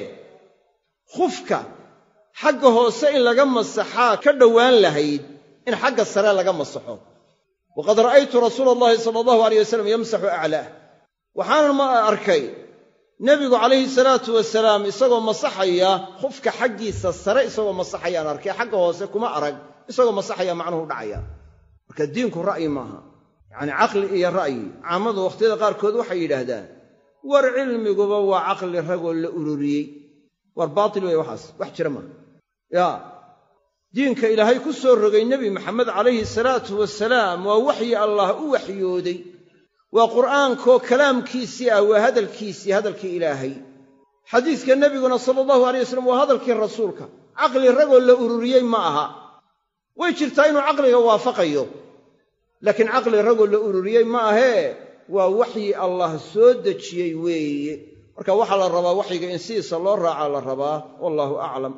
Speaker 2: khufka xagga hoose in laga masaxaa ka dhowaan lahayd in xagga sare laga masaxo waqad ra'aytu rasuula allahi sala allahu aleyh wasalam yamsaxu aclaah waxaanan ma arkay nebigu calayhi salaatu wasalaam isagoo masaxaya khufka xaggiisa sare isagoo masaxayaan arkay xagga hoose kuma arag isagoo masaxaya macnuhu dhacaya marka diinku ra'yi maaha yacanii caqli iyo ra'yi caamadu wakhtiyada qaarkood waxay yidhaahdaan war cilmiguba waa caqli ragoo la ururiyey war baatil weeye waxaas wax jira maaha yaa diinka ilaahay ku soo rogay nebi maxamed calayhi salaatu wasalaam waa waxyi allah u waxyooday waa qur'aankoo kalaamkiisii ah waa hadalkiisii hadalkii ilaahay xadiiska nebiguna sala allahu alay wasalam waa hadalkii rasuulka caqli ragoo la ururiyey ma aha way jirtaa inuu caqliga waafaqayo laakiin caqli ragoo la ururiyey ma ahee waa waxyi allah soo dejiyey weeye marka waxaa la rabaa waxyiga in sidiisa loo raacaa la rabaa wallaahu aclam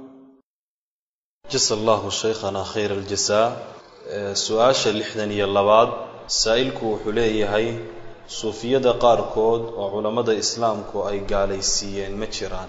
Speaker 3: jasa allahu shaykhana khayr aljasaa su-aasha lixdan iyo labaad saa'ilku wuxuu leeyahay suufiyada qaarkood oo culammada islaamku ay gaalaysiiyeen ma jiraan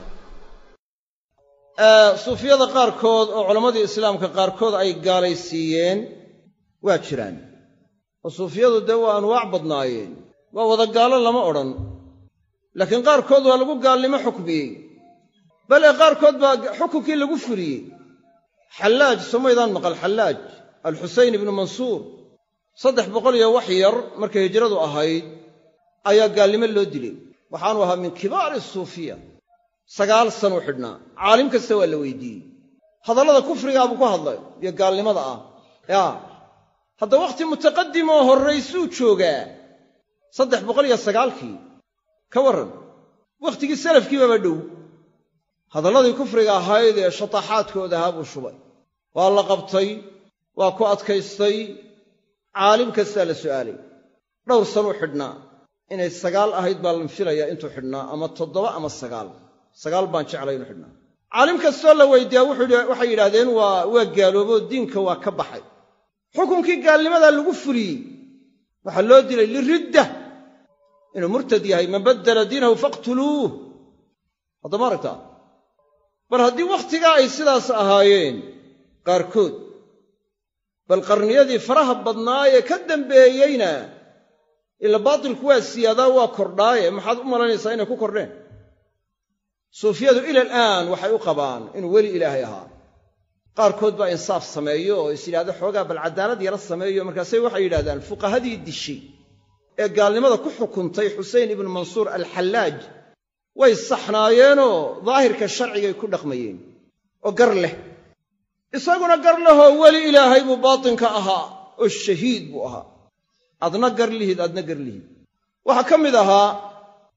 Speaker 2: suufiyada qaarkood oo culammadii islaamka qaarkood ay gaalaysiiyeen waa jiraan oo suufiyadu dee waa anwaac badnaayeen waa wada gaalo lama odhan laakiin qaarkood waa lagu gaalnimo xukmiyey bale qaarkood baa xukunkii lagu fuliyey xallaaj somaydaan maqal xallaaj alxusayn ibnu mansuur saddex boqol iyo wax yar markay hijradu ahayd ayaa gaalnimo loo dilay waxaanu ahaa min kibaari suufiya sagaal sanuu xidhnaa caalim kasta waa la weydiiyey hadallada kufrigaabuu ku hadlay iyo gaalnimada ah yaa hadda wakhti mutaqadim oo horraysuu joogaa saddex boqol iyo sagaalkii ka warran wakhtigii salafkiibaba dhow hadalladii kufriga ahayd ee shataxaadkooda ahaa buu shubay waa la qabtay waa ku adkaystay caalim kastaa la su'aalay dhowr sanuu xidhnaa inay sagaal ahayd baa lan filayaa intuu xidhnaa ama toddoba ama sagaal sagaal baan jeclay inuu xidhnaa caalim kastoo la weydiiyaa waxay yidhaahdeen waa waa gaalooboo diinka waa ka baxay xukunkii gaalnimadaa lagu fuliyey waxaa loo dilay liridda inuu murtad yahay man baddala diinahu faqtuluuh haddama aragtaa bal haddii wakhtigaa ay sidaas ahaayeen qaarkood bal qarniyadii faraha badnaayee ka dambeeyeyna ila baatilku waa siyaadaa waa kordhaaye maxaad u malaynaysaa inay ku kordheen suufiyadu ila alaan waxay u qabaan inuu weli ilaahay ahaa qaarkood baa insaaf sameeyo oo is yidhahdo xoogaa bal caddaalad yara sameeyo markaasay waxay yidhahdaan fuqahadii dishay ee gaalnimada ku xukuntay xusein ibnu mansuur alxallaaj way saxnaayeenoo daahirka sharcigay ku dhaqmayeen oo gar leh isaguna gar lehoo weli ilaahay buu baatinka ahaa oo shahiid buu ahaa adna gar lihid adna gar lihid waxaa ka mid ahaa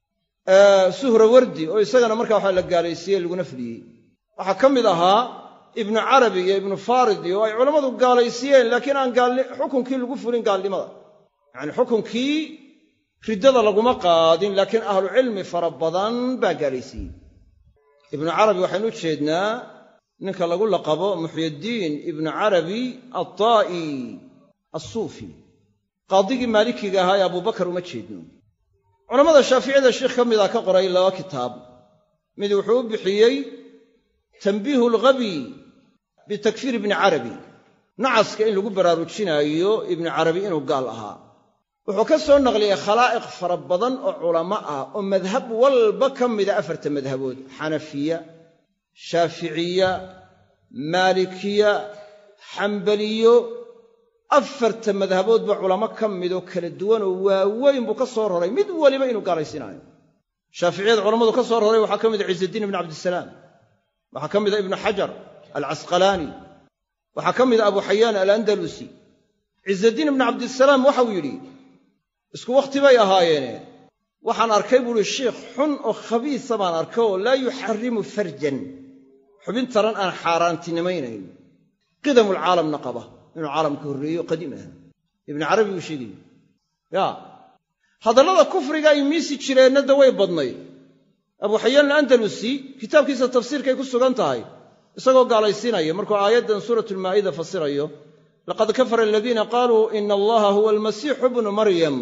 Speaker 2: suhrawardi oo isagana markaa waxaa la gaalaysiiyey laguna fuliyey waxaa ka mid ahaa ibnu carabi iyo ibnu faridi oo ay culammadu gaalaysiiyeen laakiin aan xukunkii lagu fulin gaalnimada yacani xukunkii riddada laguma qaadin laakiin ahlucilmi fara badan baa gaalaysiiyey ibnu carabi waxaynu u jeednaa ninka lagu laqabo muxyiddiin ibnu carabi attaa'i assuufi qaadigii maalikiga ahaa ee abubakar uma jeedno culammada shaaficiyada sheikh ka mida ka qoray laba kitaab mid wuxuu u bixiyey tanbiihu alghabi bitakfiir ibni carabi nacaska in lagu baraarujinaayo ibnu carabi inuu gaal ahaa wuxuu ka soo naqliyey khalaa'iq fara badan oo culamo ah oo madhab walba ka mida afarta madhabood xanafiya shaaficiya maalikiya xambaliyo afarta madhaboodba culamo ka midoo kala duwanoo waaweyn buu ka soo roray mid waliba inuu gaalaysiinaayo shaaficiyada culammadu ka soo roray waxaa ka mida ciizaddiin ibnu cabdisalaam waxaa ka mida ibnu xajar alcasqalaani waxaa ka mida abu xayaan alandalusi ciizaddiin ibnu cabdisalaam waxau yidhi isku wakhti bay ahaayeene waxaan arkay buuhi shiikh xun oo khabiisa baan arkay oo laa yuxarimu farjan xubin taran aan xaaraantinimaynayn qidamulcaalamna qaba inuu caalamka horreeyo qadiim aha ibnu carabi uu sheegaya yaa hadallada kufriga ay miisi jireenna da way badnayd abu xayaan alandalusi kitaabkiisa tafsiirkay ku sugan tahay isagoo gaalaysiinaya markuu aayaddan suuratulmaa'ida fasirayo laqad kafara aladiina qaaluu ina allaha huwa almasiixu bnu maryam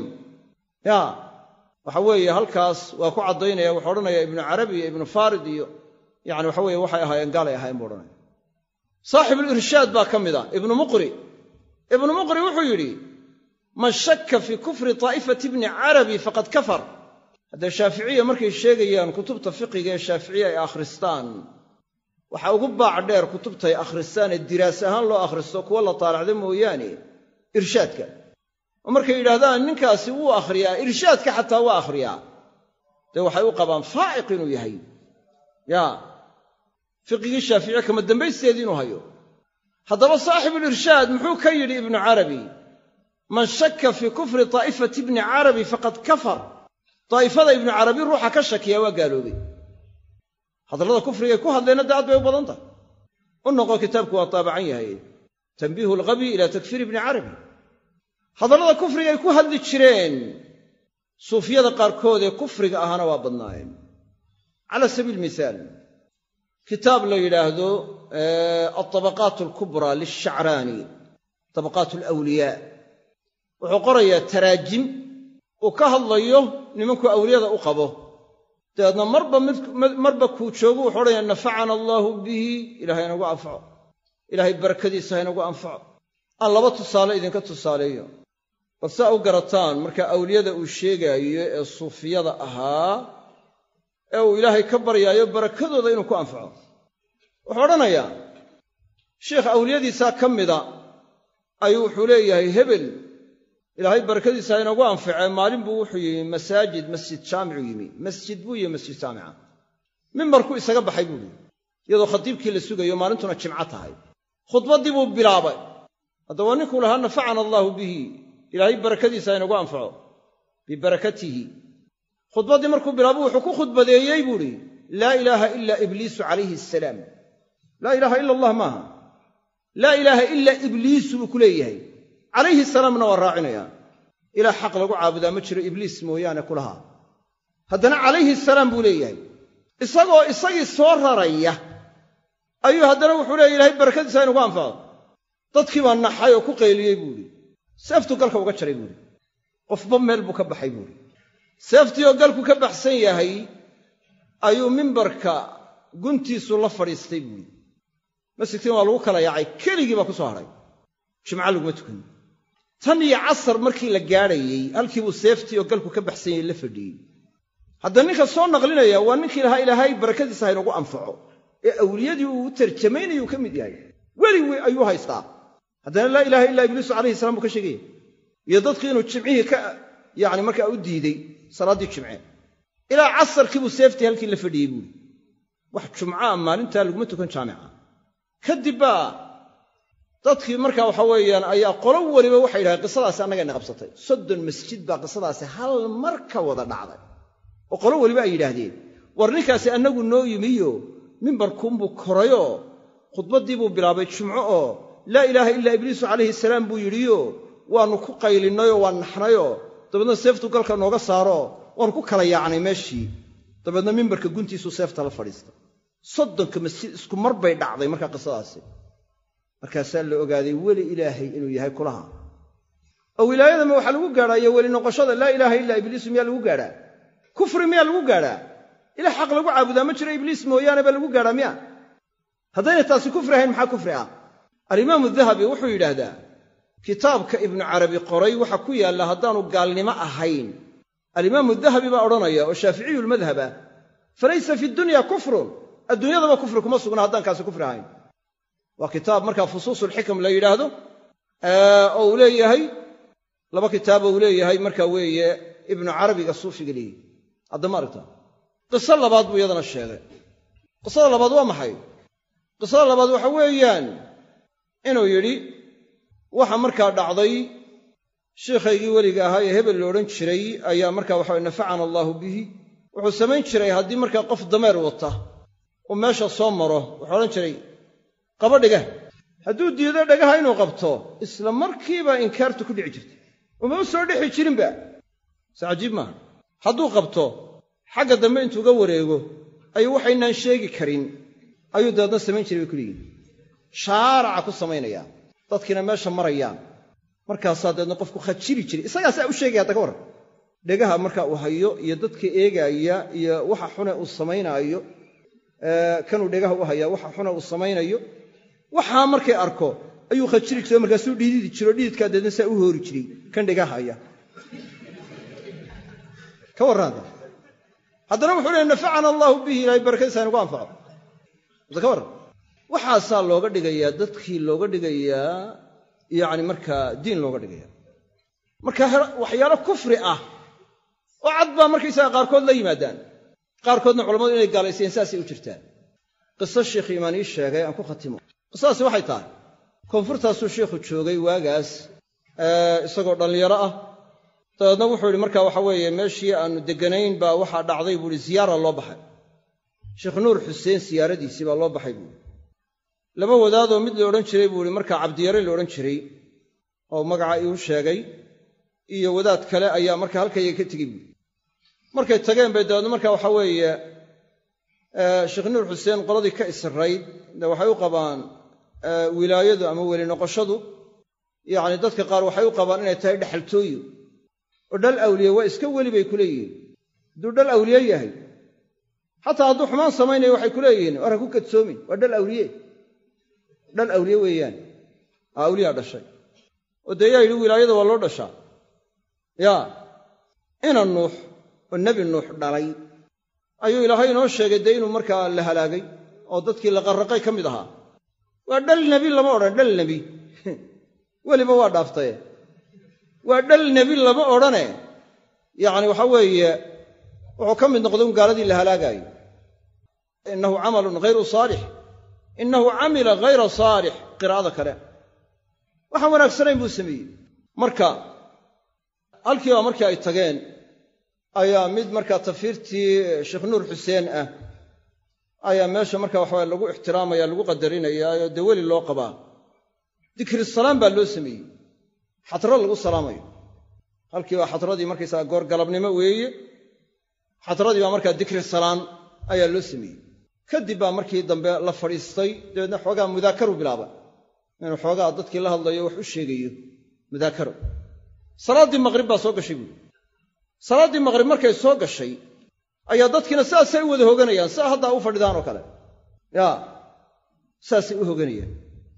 Speaker 2: ya waxa weeye halkaas waa ku caddaynaya wuxuu odhanaya ibnu carabi iyo ibnu farid iyo yani waxa weye waxay ahaayeen gaalay ahaayeen buu odhanaya saaxibulirshaad baa ka mid ah ibnu muqri ibnu muqri wuxuu yidhi man shakka fii kufri taa'ifati bni carabi faqad kafar haddee shaaficiya markay sheegayaan kutubta fiqiga ee shaaficiya ay akhristaan waxaa ugu baac dheer kutubtay akhristaan ee diraas ahaan loo akhristo kuwa la taalacda mooyaane irshaadka oo markay yidhaahdaan ninkaasi wuu akhriyaa irshaadka xataa waa akhriyaa dee waxay u qabaan faa'iq inuu yahay yaa fiqigii shaaficiya kama dambaysteedii inuu hayo haddaba saaxibulirshaad muxuu ka yidhi ibnu carabi man shakka fii kufri taa'ifati ibni carabi faqad kafar daa'ifada ibnu carabi ruuxa ka shakiyaa waa gaaloobay hadallada kufrigay ku hadleenna dee aad bay u badan tahay u noqo kitaabku waa taabacan yahay tanbiihu alghabi ilaa takfiir ibni carabi hadallada kufrigay ku hadli jireen suufiyada qaarkood ee kufriga ahana waa badnaayeen cala sabiili mihaal kitaab la yidhaahdo altabaqaat alkubraa lilshacraani tabaqaat alawliyaa wuxuu qorayaa taraajim uu ka hadlayo nimankuu awliyada u qabo dabeedna marba marba kuu joogu wuxuu odhanaya nafacana allaahu bihi ilahay inagu anfaco ilaahay barakadiisa ha inagu anfaco aan laba tusaale idinka tusaaleeyo bal saa u garataan marka awliyada uu sheegaayo ee suufiyada ahaa ee uu ilaahay ka baryaayo barakadooda inuu ku anfaco wuxuu odhanayaa sheikh awliyadiisaa ka mida ayuu wuxuu leeyahay hebel ilaahay barakadiisa ha inagu anfacee maalin buu wuxuu yimi masaajid masjid jaamicuu yimi masjid buu yimi masjid jaamica mimbarkuu isaga baxay buuhi iyadoo khadiibkii la sugayo maalintuna jimco tahay khudbaddii buu bilaabay haddaba ninkuu lahaa nafacana allaahu bihi ilaahay barakadiisa ha inagu anfaco bibarakatihi khudbaddii markuu bilaabo wuxuu ku khudbadeeyey buuhi laa ilaaha ila ibliisu calayhi asalaam laa ilaaha ila allah maaha laa ilaaha ila ibliisu buu ku leeyahay calayhi salaamna waa raacinaya ilaah xaq lagu caabudaa ma jiro ibliis mooyaane kulahaa haddana calayhi salaam buu leeyahay isagoo isagii soo raraya ayuu haddana wuxuu leeya ilahay barakadiisa inugu anfaco dadkii baa naxay oo ku qayliyey buuhi seeftuu galka uga jaray buuhi qofba meel buu ka baxay buuhi seeftii oo galku ka baxsan yahay ayuu mimbarka guntiisu la fadhiistay buuhi masjidkiina waa lagu kala yaacay keligii baa ku soo hadhay jimco laguma tukan tan iyo casar markii la gaadhayey halkiibuu seeftii oo galku ka baxsan yahay la fadhiyey hadda ninka soo naqlinaya waa ninkii lahaa ilaahay barakadiisa ha inagu anfaco ee awliyadii uu u tarjamaynayuu ka mid yahay weli wey ayuu haystaa haddana laa ilaaha illa ibliisu calayhi salam buu ka sheegaya iyo dadkii inuu jimcihii ka yacni markaa u diiday salaaddii jimce ilaa casarkiibuu seeftii halkii la fadhiyey buuri wax jumcaa maalintaa laguma tukan jaamica kadib baa dadkii markaa waxa weeyaan ayaa qolo weliba waxay yidhahdeen qisadaasi annagayna qabsatay soddon masjid baa qisadaasi hal mar ka wada dhacday oo qolo weliba ay yidhaahdeen war ninkaasi annagu noo yimiyo mimbarkuunbuu korayoo khudbaddii buu bilaabay jumco oo laa ilaaha ilaa ibliisu calayhi salaam buu yidhiyo waannu ku qaylinnayoo waan naxnayoo dabeedna seeftu galka nooga saaro waannu ku kala yaacnay meeshii dabeedna mimbarka guntiisuu seefta la fadhiista soddonka masjid isku mar bay dhacday markaa qisadaasi markaasaa la ogaaday weli ilaahay inuu yahay kulaha oo wilaayadama waxaa lagu gaadhaa iyo weli noqoshada laa ilaaha ilaa ibliisu miyaa lagu gaadhaa kufri miyaa lagu gaadhaa ilah xaq lagu caabudaa ma jiro ibliis mooyaane baa lagu gaadhaa miya haddayna taasi kufri ahayn maxaa kufri ah alimaamu dahabi wuxuu yidhaahdaa kitaabka ibnu carabi qoray waxa ku yaalla haddaanu gaalnimo ahayn alimaamu dahabi baa odhanaya oo shaaficiyulmadhab ah falaysa fi dunya kufrun adduunyadaba kufri kuma sugna haddaan kaasi kufri ahayn waa kitaab markaa fusuusulxikam la yidhaahdo oo uu leeyahay laba kitaabo uu leeyahay marka weeye ibnu carabiga suufiga leeyahy haddama aragta qiso labaad buu iyadana sheegay qisada labaad waa maxay qisada labaad waxa weeyaan inuu yidhi waxa markaa dhacday shiikhaygii weliga ahaa ee hebel la odhan jiray ayaa markaa waxawe nafacana allaahu bihi wuxuu samayn jiray haddii markaa qof dameer wata uu meesha soo maro wuxuu odhan jiray qaba dhegah hadduu diido dhagaha inuu qabto isla markiiba inkaartu ku dhici jirtay uma u soo dhexi jirinba se cajiib maaha hadduu qabto xagga dambe intuuga wareego ayuu waxaynaan sheegi karin ayuu dabeedna samayn jiray bay kuleeyihin shaaraca ku samaynaya dadkiina meesha marayaan markaasaa dabeedna qofku khajili jiray isagaasaa u sheegaya hadda ka warran dhegaha marka uu hayo iyo dadka eegaaya iyo waxa xune uu samaynaayo kanuu dhegaha u hayaa waxa xune uu samaynayo waxaa markay arko ayuu khajili jiray markaasuu dhiididi jiro dhiidkaa deedna saa u hoori jiray kan dhegaha haya ka warraanta haddana wuxuu leey nafacana allaahu bihi ilaahay barakadiisa aynugu anfaco hadda ka warran waxaasaa looga dhigayaa dadkii looga dhigayaa yacni markaa diin looga dhigaya marka waxyaalo kufri ah oo cad baa markaysaga qaarkood la yimaadaan qaarkoodna culammadu inay gaalaysayeen saasay u jirtaan qiso sheikh iimaan ii sheegay aan ku khatimo qisadaasi waxay tahay koonfurtaasuu sheikhu joogay waagaas isagoo dhallinyaro ah dabeedna wuxuu yidhi marka waxa weeye meeshii aannu degganayn baa waxaa dhacday buu ihi siyaara loo baxay sheekh nuur xuseen siyaaradiisii baa loo baxay buuhi laba wadaadoo mid la odhan jiray buu ihi markaa cabdiyare la odhan jiray oo magaca iiu sheegay iyo wadaad kale ayaa marka halkayga ka tegey buui markay tageen bay dabeedna marka waxa weeye sheekh nuur xuseen qoladii ka israyd de waxay u qabaan wilaayadu ama weli noqoshadu yacni dadka qaar waxay u qabaan inay tahay dhexaltooyo oo dhal awliye waa iska weli bay ku leeyihiin hadduu dhal awliye yahay xataa hadduu xumaan samaynayo waxay ku leeyihiin war ha ku kadsoomin waa dhal awliye dhal awliye weeyaan aa awliyaa dhashay oo dee yaa yidhi wilaayada waa loo dhashaa yaa ina nuux oo nebi nuux dhalay ayuu ilaahay inoo sheegay dee inuu markaa la halaagay oo dadkii la qarraqay ka mid ahaa waa dhal nebi lama odhan dhal nebi weliba waa dhaaftaye waa dhal nebi lama odhane yacni waxa weeye wuxuu ka mid noqday un gaaladii la halaagaayo innahu camalun ghayru saalix innahu camila ghayra saalix qiraa'ada kale waxaan wanaagsanayn buu sameeyey marka halkiiba markii ay tageen ayaa mid markaa tafiirtii sheekh nuur xuseen ah ayaa meesha marka waxawaye lagu ixtiraamaya lagu qadarinayaa oo dee weli loo qabaa dikri salaam baa loo sameeyey xatro lagu salaamayo halkiiba xatradii markaysaga goorgalabnimo weeye xatradii baa markaa dikri salaan ayaa loo sameeyey kadib baa markii dambe la fadhiistay dabeedna xoogaa mudaakaru bilaaba inuu xoogaa dadkii la hadlayo wax u sheegayo mudaakaro salaaddii maqrib baa soo gashay buuri salaaddii maqrib markay soo gashay ayaa dadkiina saasay u wada hoganayaan saa haddaa u fadhidaan oo kale yaa saasay u hoganayaan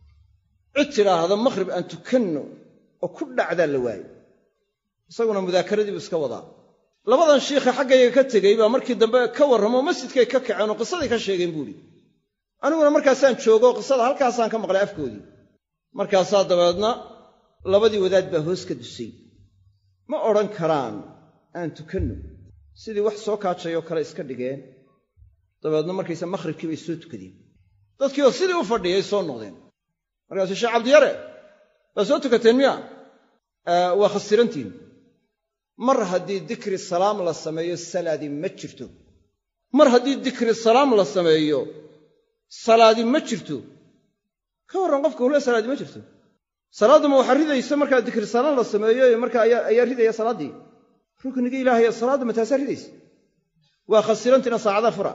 Speaker 2: cid tidhaahda maqhrib aan tukanno oo ku dhacdaa la waayo isaguna mudaakaradiibu iska wadaa labadan shiikha xaggayga ka tegey baa markii dambe ka warramoo masjidkay ka kaceen oo qisaday ka sheegeen buuhi aniguna markaasaan joogo qisada halkaasaan ka maqlay afkoodii markaasaa dabeedna labadii wadaad baa hoos ka dusay ma odhan karaan aan tukanno sidii wax soo kaajayoo kale iska dhigeen dabeedna markaysa makhribkii bay soo tukadeen dadkiioo sidii u fadhiyay soo noqdeen markaasuu sheekh cabdiyare baa soo tukateen miya waa khasirantiin mar haddii dikri salaam la sameeyo salaadi ma jirto mar haddii dikri salaam la sameeyo salaadi ma jirto ka warran qofka hule salaadi ma jirto salaadduma waxaa ridaysa markaa dikri salaam la sameeyo markaa ayaa ridaya salaaddii rukniga ilaahaya salaadda ma taasaa ridaysa waa khasirantiina saacada fura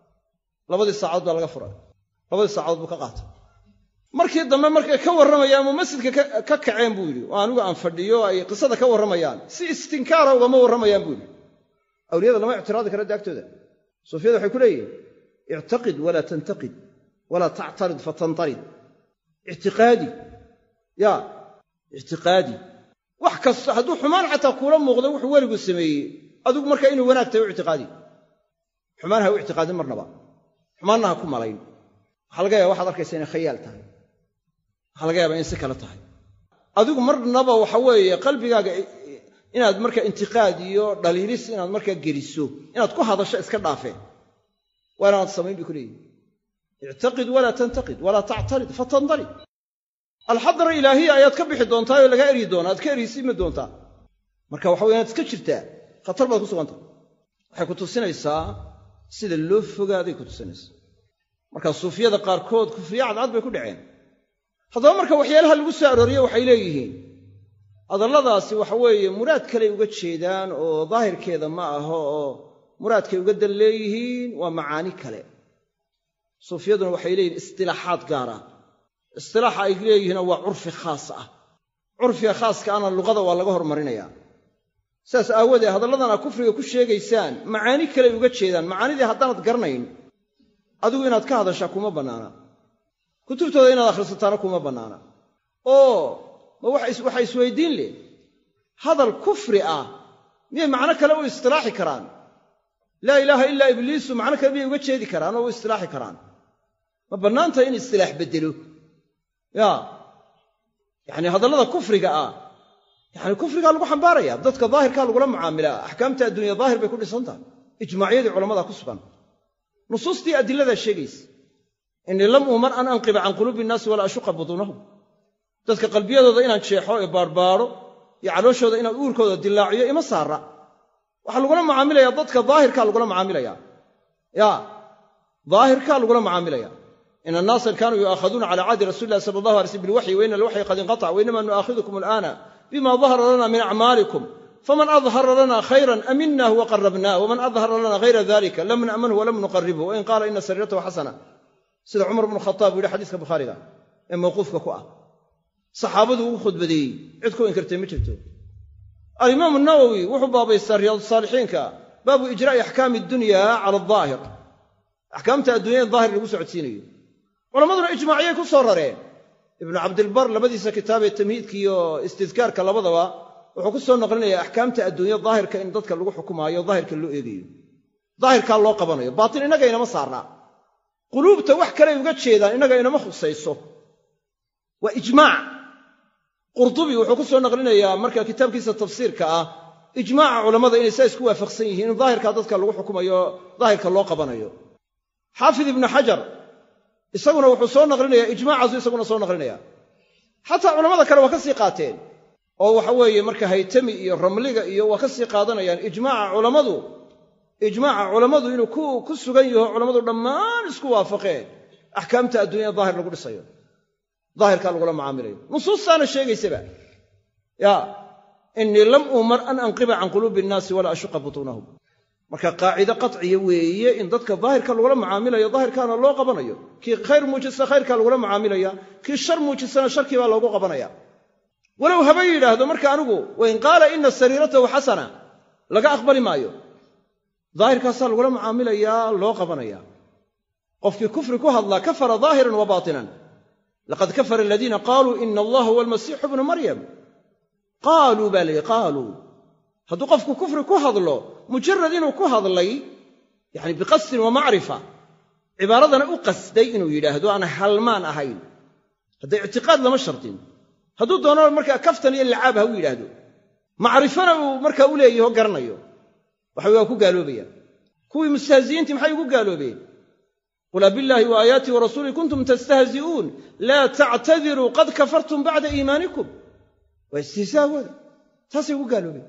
Speaker 2: labadii saacadood baa laga fura labadii saacadood buu ka qaatay markii dambe markay ka warramayaan ama masjidka ka kaceen buu yidhi oo anigu aan fadhiyo ay qisada ka warramayaan si istinkaara ugama warramayaan buu yidhi awliyada lama ictiraadi kara daagtooda suufiyada waxay ku leeyihin ictaqid walaa tantaqid walaa tactarid fatantarid ictiqaadi ya ictiqaadi wax kasta hadduu xumaan xataa kuula muuqdo wuxuu weligu sameeyey adigu markaa inuu wanaag tahay u ictiqaadi xumaan ha u ictiqaadin marnaba xumaanna ha ku malayn waxaa laga yaaba waxaad arkaysa inay khayaal tahay waxaa laga yaabaa in si kale tahay adigu marnaba waxa weeye qalbigaaga inaad marka intiqaad iyo dhaliilis inaad markaa geliso inaad ku hadasho iska dhaafeen waa inaanad samayn bay ku leeyihin ictaqid walaa tantaqid walaa tactarid fatandarid alxadra ilaahiya ayaad ka bixi doontaa oo lagaa eryi doonaa aad ka erysiimi doontaa marka waxa wey inaad iska jirtaa khatar baad ku sugantah waxay ku tusinaysaa sida loo fogaaday ku tusinaysaa marka suufiyada qaarkood kufriye cadcad bay ku dhaceen haddaba marka waxyaalaha lagu soo arooriye waxay leeyihiin hadalladaasi waxa weeye muraad kaley uga jeedaan oo daahirkeeda ma aho oo muraadkay uga dan leeyihiin waa macaani kale suufiyaduna waxay leeyihin istilaaxaad gaara istilaaxa ay leeyihiinna waa curfi khaas ah curfiga khaaska ana luqada waa laga hormarinayaa sidaas aawoodee hadalladana kufriga ku sheegaysaan macaani kaley uga jeedaan macaanidii haddaanad garanayn adigu inaad ka hadashaa kuma bannaana kutubtooda inaad akhrisataana kuma bannaana oo ma waxaa isweydiin leh hadal kufri ah miyay macno kale u istilaaxi karaan laa ilaaha ilaa ibliisu macno kale miyay uga jeedi karaan oo u istilaaxi karaan ma bannaantahay in istilaax beddelo ya yacni hadallada kufriga ah yacni kufrigaa lagu xambaaraya dadka daahirkaa lagula mucaamilaa axkaamta adduunya daahir bay ku dhisan tahay ijmaacyadii culamada ku sugan nusuustii adiladaa sheegaysa innii lam uumar an anqiba can quluubi innaasi walaa ashuqa butuunahum dadka qalbiyadooda inaan jeexo ee baarbaaro iyo calooshooda inaan uurkooda dilaaciyo ima saara waxaa lagula mucaamilaya dadka daahirkaa lagula mucaamilaya ya daahirkaa lagula mucaamilaya ina annaasan kaanuu yu'aakhaduuna cala cahdi rasuli illahi sala allahu alay slm bilwaxyi wa ina alwaxyi qad inqatac wa inama nu'aakhidukum al'aana bima dahara lana min acmaalikum faman adhara lana khayran aminah waqarabnah waman adhara lana hayra dalika lam na'manhu walam nuqaribhu wain qaala ina sariiratahu xasana sida cumar bnu khataab u yidhi xadiiska bukhaariga ee mawquufka ku ah saxaabadu ugu khudbadeeyey cid ku inkirtay ma jirto alimaamu nawowi wuxuu baabaystaa riyaadsaalixiinka baabu ijraa'i axkaami dunya cala adaahir axkaamta addunya in daahir lagu socodsiinayo culammaduna ijmaaciyay ku soo rareen ibnu cabdilbar labadiisa kitaabee tamhiidka iyo istidkaarka labadaba wuxuu ku soo naqlinaya axkaamta adduunya daahirka in dadka lagu xukumaayo daahirka loo eegayo daahirkaa loo qabanayo baatin innaga inama saarnaa quluubta wax kaley uga jeedaan innaga inama khusayso waa ijmaac qurdubi wuxuu ku soo naqlinayaa marka kitaabkiisa tafsiirka ah ijmaaca culammada inay saa isku waafaqsan yihiin in daahirkaa dadka lagu xukumayo daahirka loo qabanayo xaafid ibnu xajar isaguna wuxuu soo naqlinayaa ijmaacaasu isaguna soo naqlinaya xataa culammada kale waa ka sii qaateen oo waxa weeye marka haytami iyo ramliga iyo waa ka sii qaadanayaan ijmaaca culammadu ijmaaca culammadu inuu ku sugan yaho culammadu dhammaan isku waafaqeen axkaamta adduunyada daahir lagu dhisayo daahirkaa lagula mucaamilayo nusuustaana sheegaysaba ya innii lam uumar an anqiba can quluubi innaasi walaa ashuqa butuunahum marka qaacido qatciya weeye in dadka daahirka lagula mucaamilayo daahirkaana loo qabanayo kii khayr muujista khayrkaa lagula mucaamilaya kii shar muujistana sharkii baa loogu qabanaya walow haba yidhaahdo marka anigu wain qaala ina sariiratahu xasana laga aqbali maayo daahirkaasaa lagula mucaamilayaa loo qabanaya qofkii kufri ku hadlaa kafara daahiran wa baatinan laqad kafara aladiina qaaluu ina allaha huwa almasiixu bnu maryam qaaluu baa layihi qaaluu hadduu qofku kufri ku hadlo mujarad inuu ku hadlay yani biqasdin wa macrifa cibaaradana u qasday inuu yidhaahdo aan halmaan ahayn hadda ictiqaad lama shardin hadduu doono markaa kaftan iyo lacaab ha u yidhaahdo macrifana uu markaa u leeyaho garanayo waxa waa ku gaaloobaya kuwii mustahzi'iintii maxay ugu gaaloobeen qul abillaahi wa aayaatii wa rasuulii kuntum tastahzi'uun laa tactadiruu qad kafartum bacda iimaanikum waa istihzaawooda taasay ugu gaaloobeen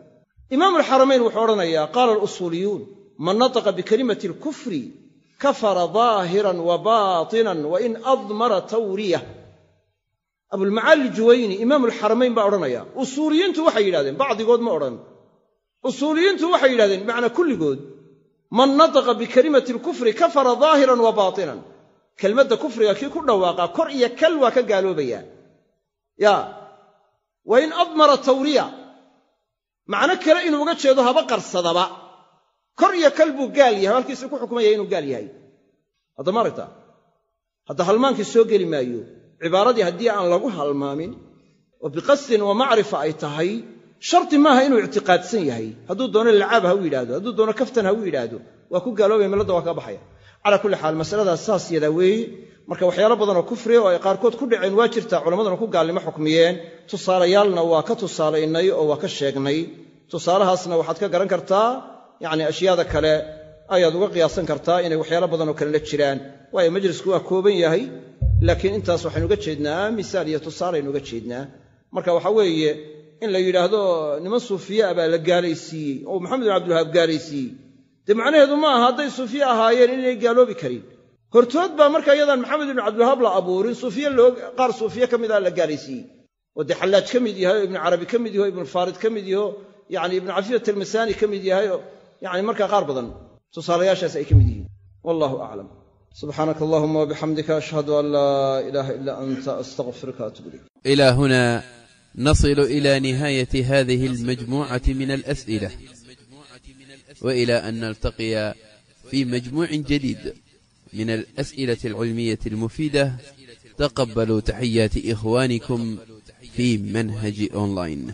Speaker 2: imaamu alxaramayn wuxuu odhanayaa qaala alusuuliyuun man nataqa bikalimati alkufri kafara daahiran wa baatinan wa in admara tawriyah abulmacaali juwayni imaamu alxaramayn baa odhanaya usuuliyiintu waxay yidhahdeen bacdigood ma odhan usuuliyiintu waxay yidhahdeen bimacnaa kulligood man nataqa bikalimati alkufri kafara daahiran wa baatinan kelmadda kufriga kii ku dhawaaqaa kor iyo kal waa ka gaaloobayaa ya wa in admara tawriya macno kale inuu uga jeedo haba qarsadaba kor iyo kal buu gaal yahay halkiisa ku xukmaya inuu gaal yahay hadda ma aragta hadda halmaankii soo geli maayo cibaaradii haddii aan lagu halmaamin oo biqasdin wa macrifa ay tahay sharti maaha inuu ictiqaadsan yahay hadduu doono lacaab ha u yidhaahdo hadduu doono kaftan ha u yidhaahdo waa ku gaaloobaya milladda waa kaa baxaya calaa kulli xaal masaladaas saas yadaa weeye marka waxyaalo badanoo kufriya oo ay qaarkood ku dhaceen waa jirtaa culammaduna ku gaalnimo xukmiyeen tusaalayaalna waa ka tusaalaynay oo waa ka sheegnay tusaalahaasna waxaad ka garan kartaa yacni ashyaada kale ayaad uga qiyaasan kartaa inay waxyaalo badanoo kalena jiraan waayo majlisku waa kooban yahay laakiin intaas waxaynu uga jeednaa misaal iyo tusaalaynu uga jeednaa marka waxa weeye in la yidhaahdo niman suufiye ah baa la gaalaysiiyey oo maxamed bin cabdilwahaab gaalaysiiyey dee macnaheedu ma aha hadday suufiye ahaayeen inay gaaloobi karin hortood baa marka iyadaan maxamed ibnu cabdilwahaab la abuurin suufiye qaar suufiye ka mid ah la gaalaysiiyey oo dee xallaaj ka mid yahay oo ibnu carabi ka mid yaho ibnu faarid ka mid yaho yani ibnu cafiyat almasaani ka mid yahay oo yani markaa qaar badan tusaalayaashaas ay ka mid yihiin wallahu aclam subxaanaka allahuma wabixamdika ashhadu an laa ilaaha ilaa anta astaqfiruka atub ilayk
Speaker 1: إلى هنا نصل إلى نهاية هذه المجموعة من الأسئلة وإلى أن نلتقي في مجموع جديد من الأسئلة العلمية المفيدة تقبلوا تحيات إخوانكم في منهج أونلاين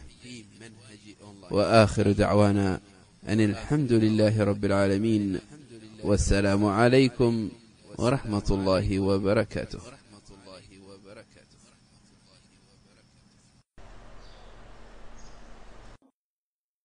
Speaker 1: وآخر دعوانا أن الحمد لله رب العالمين والسلام عليكم ورحمة الله وبركاته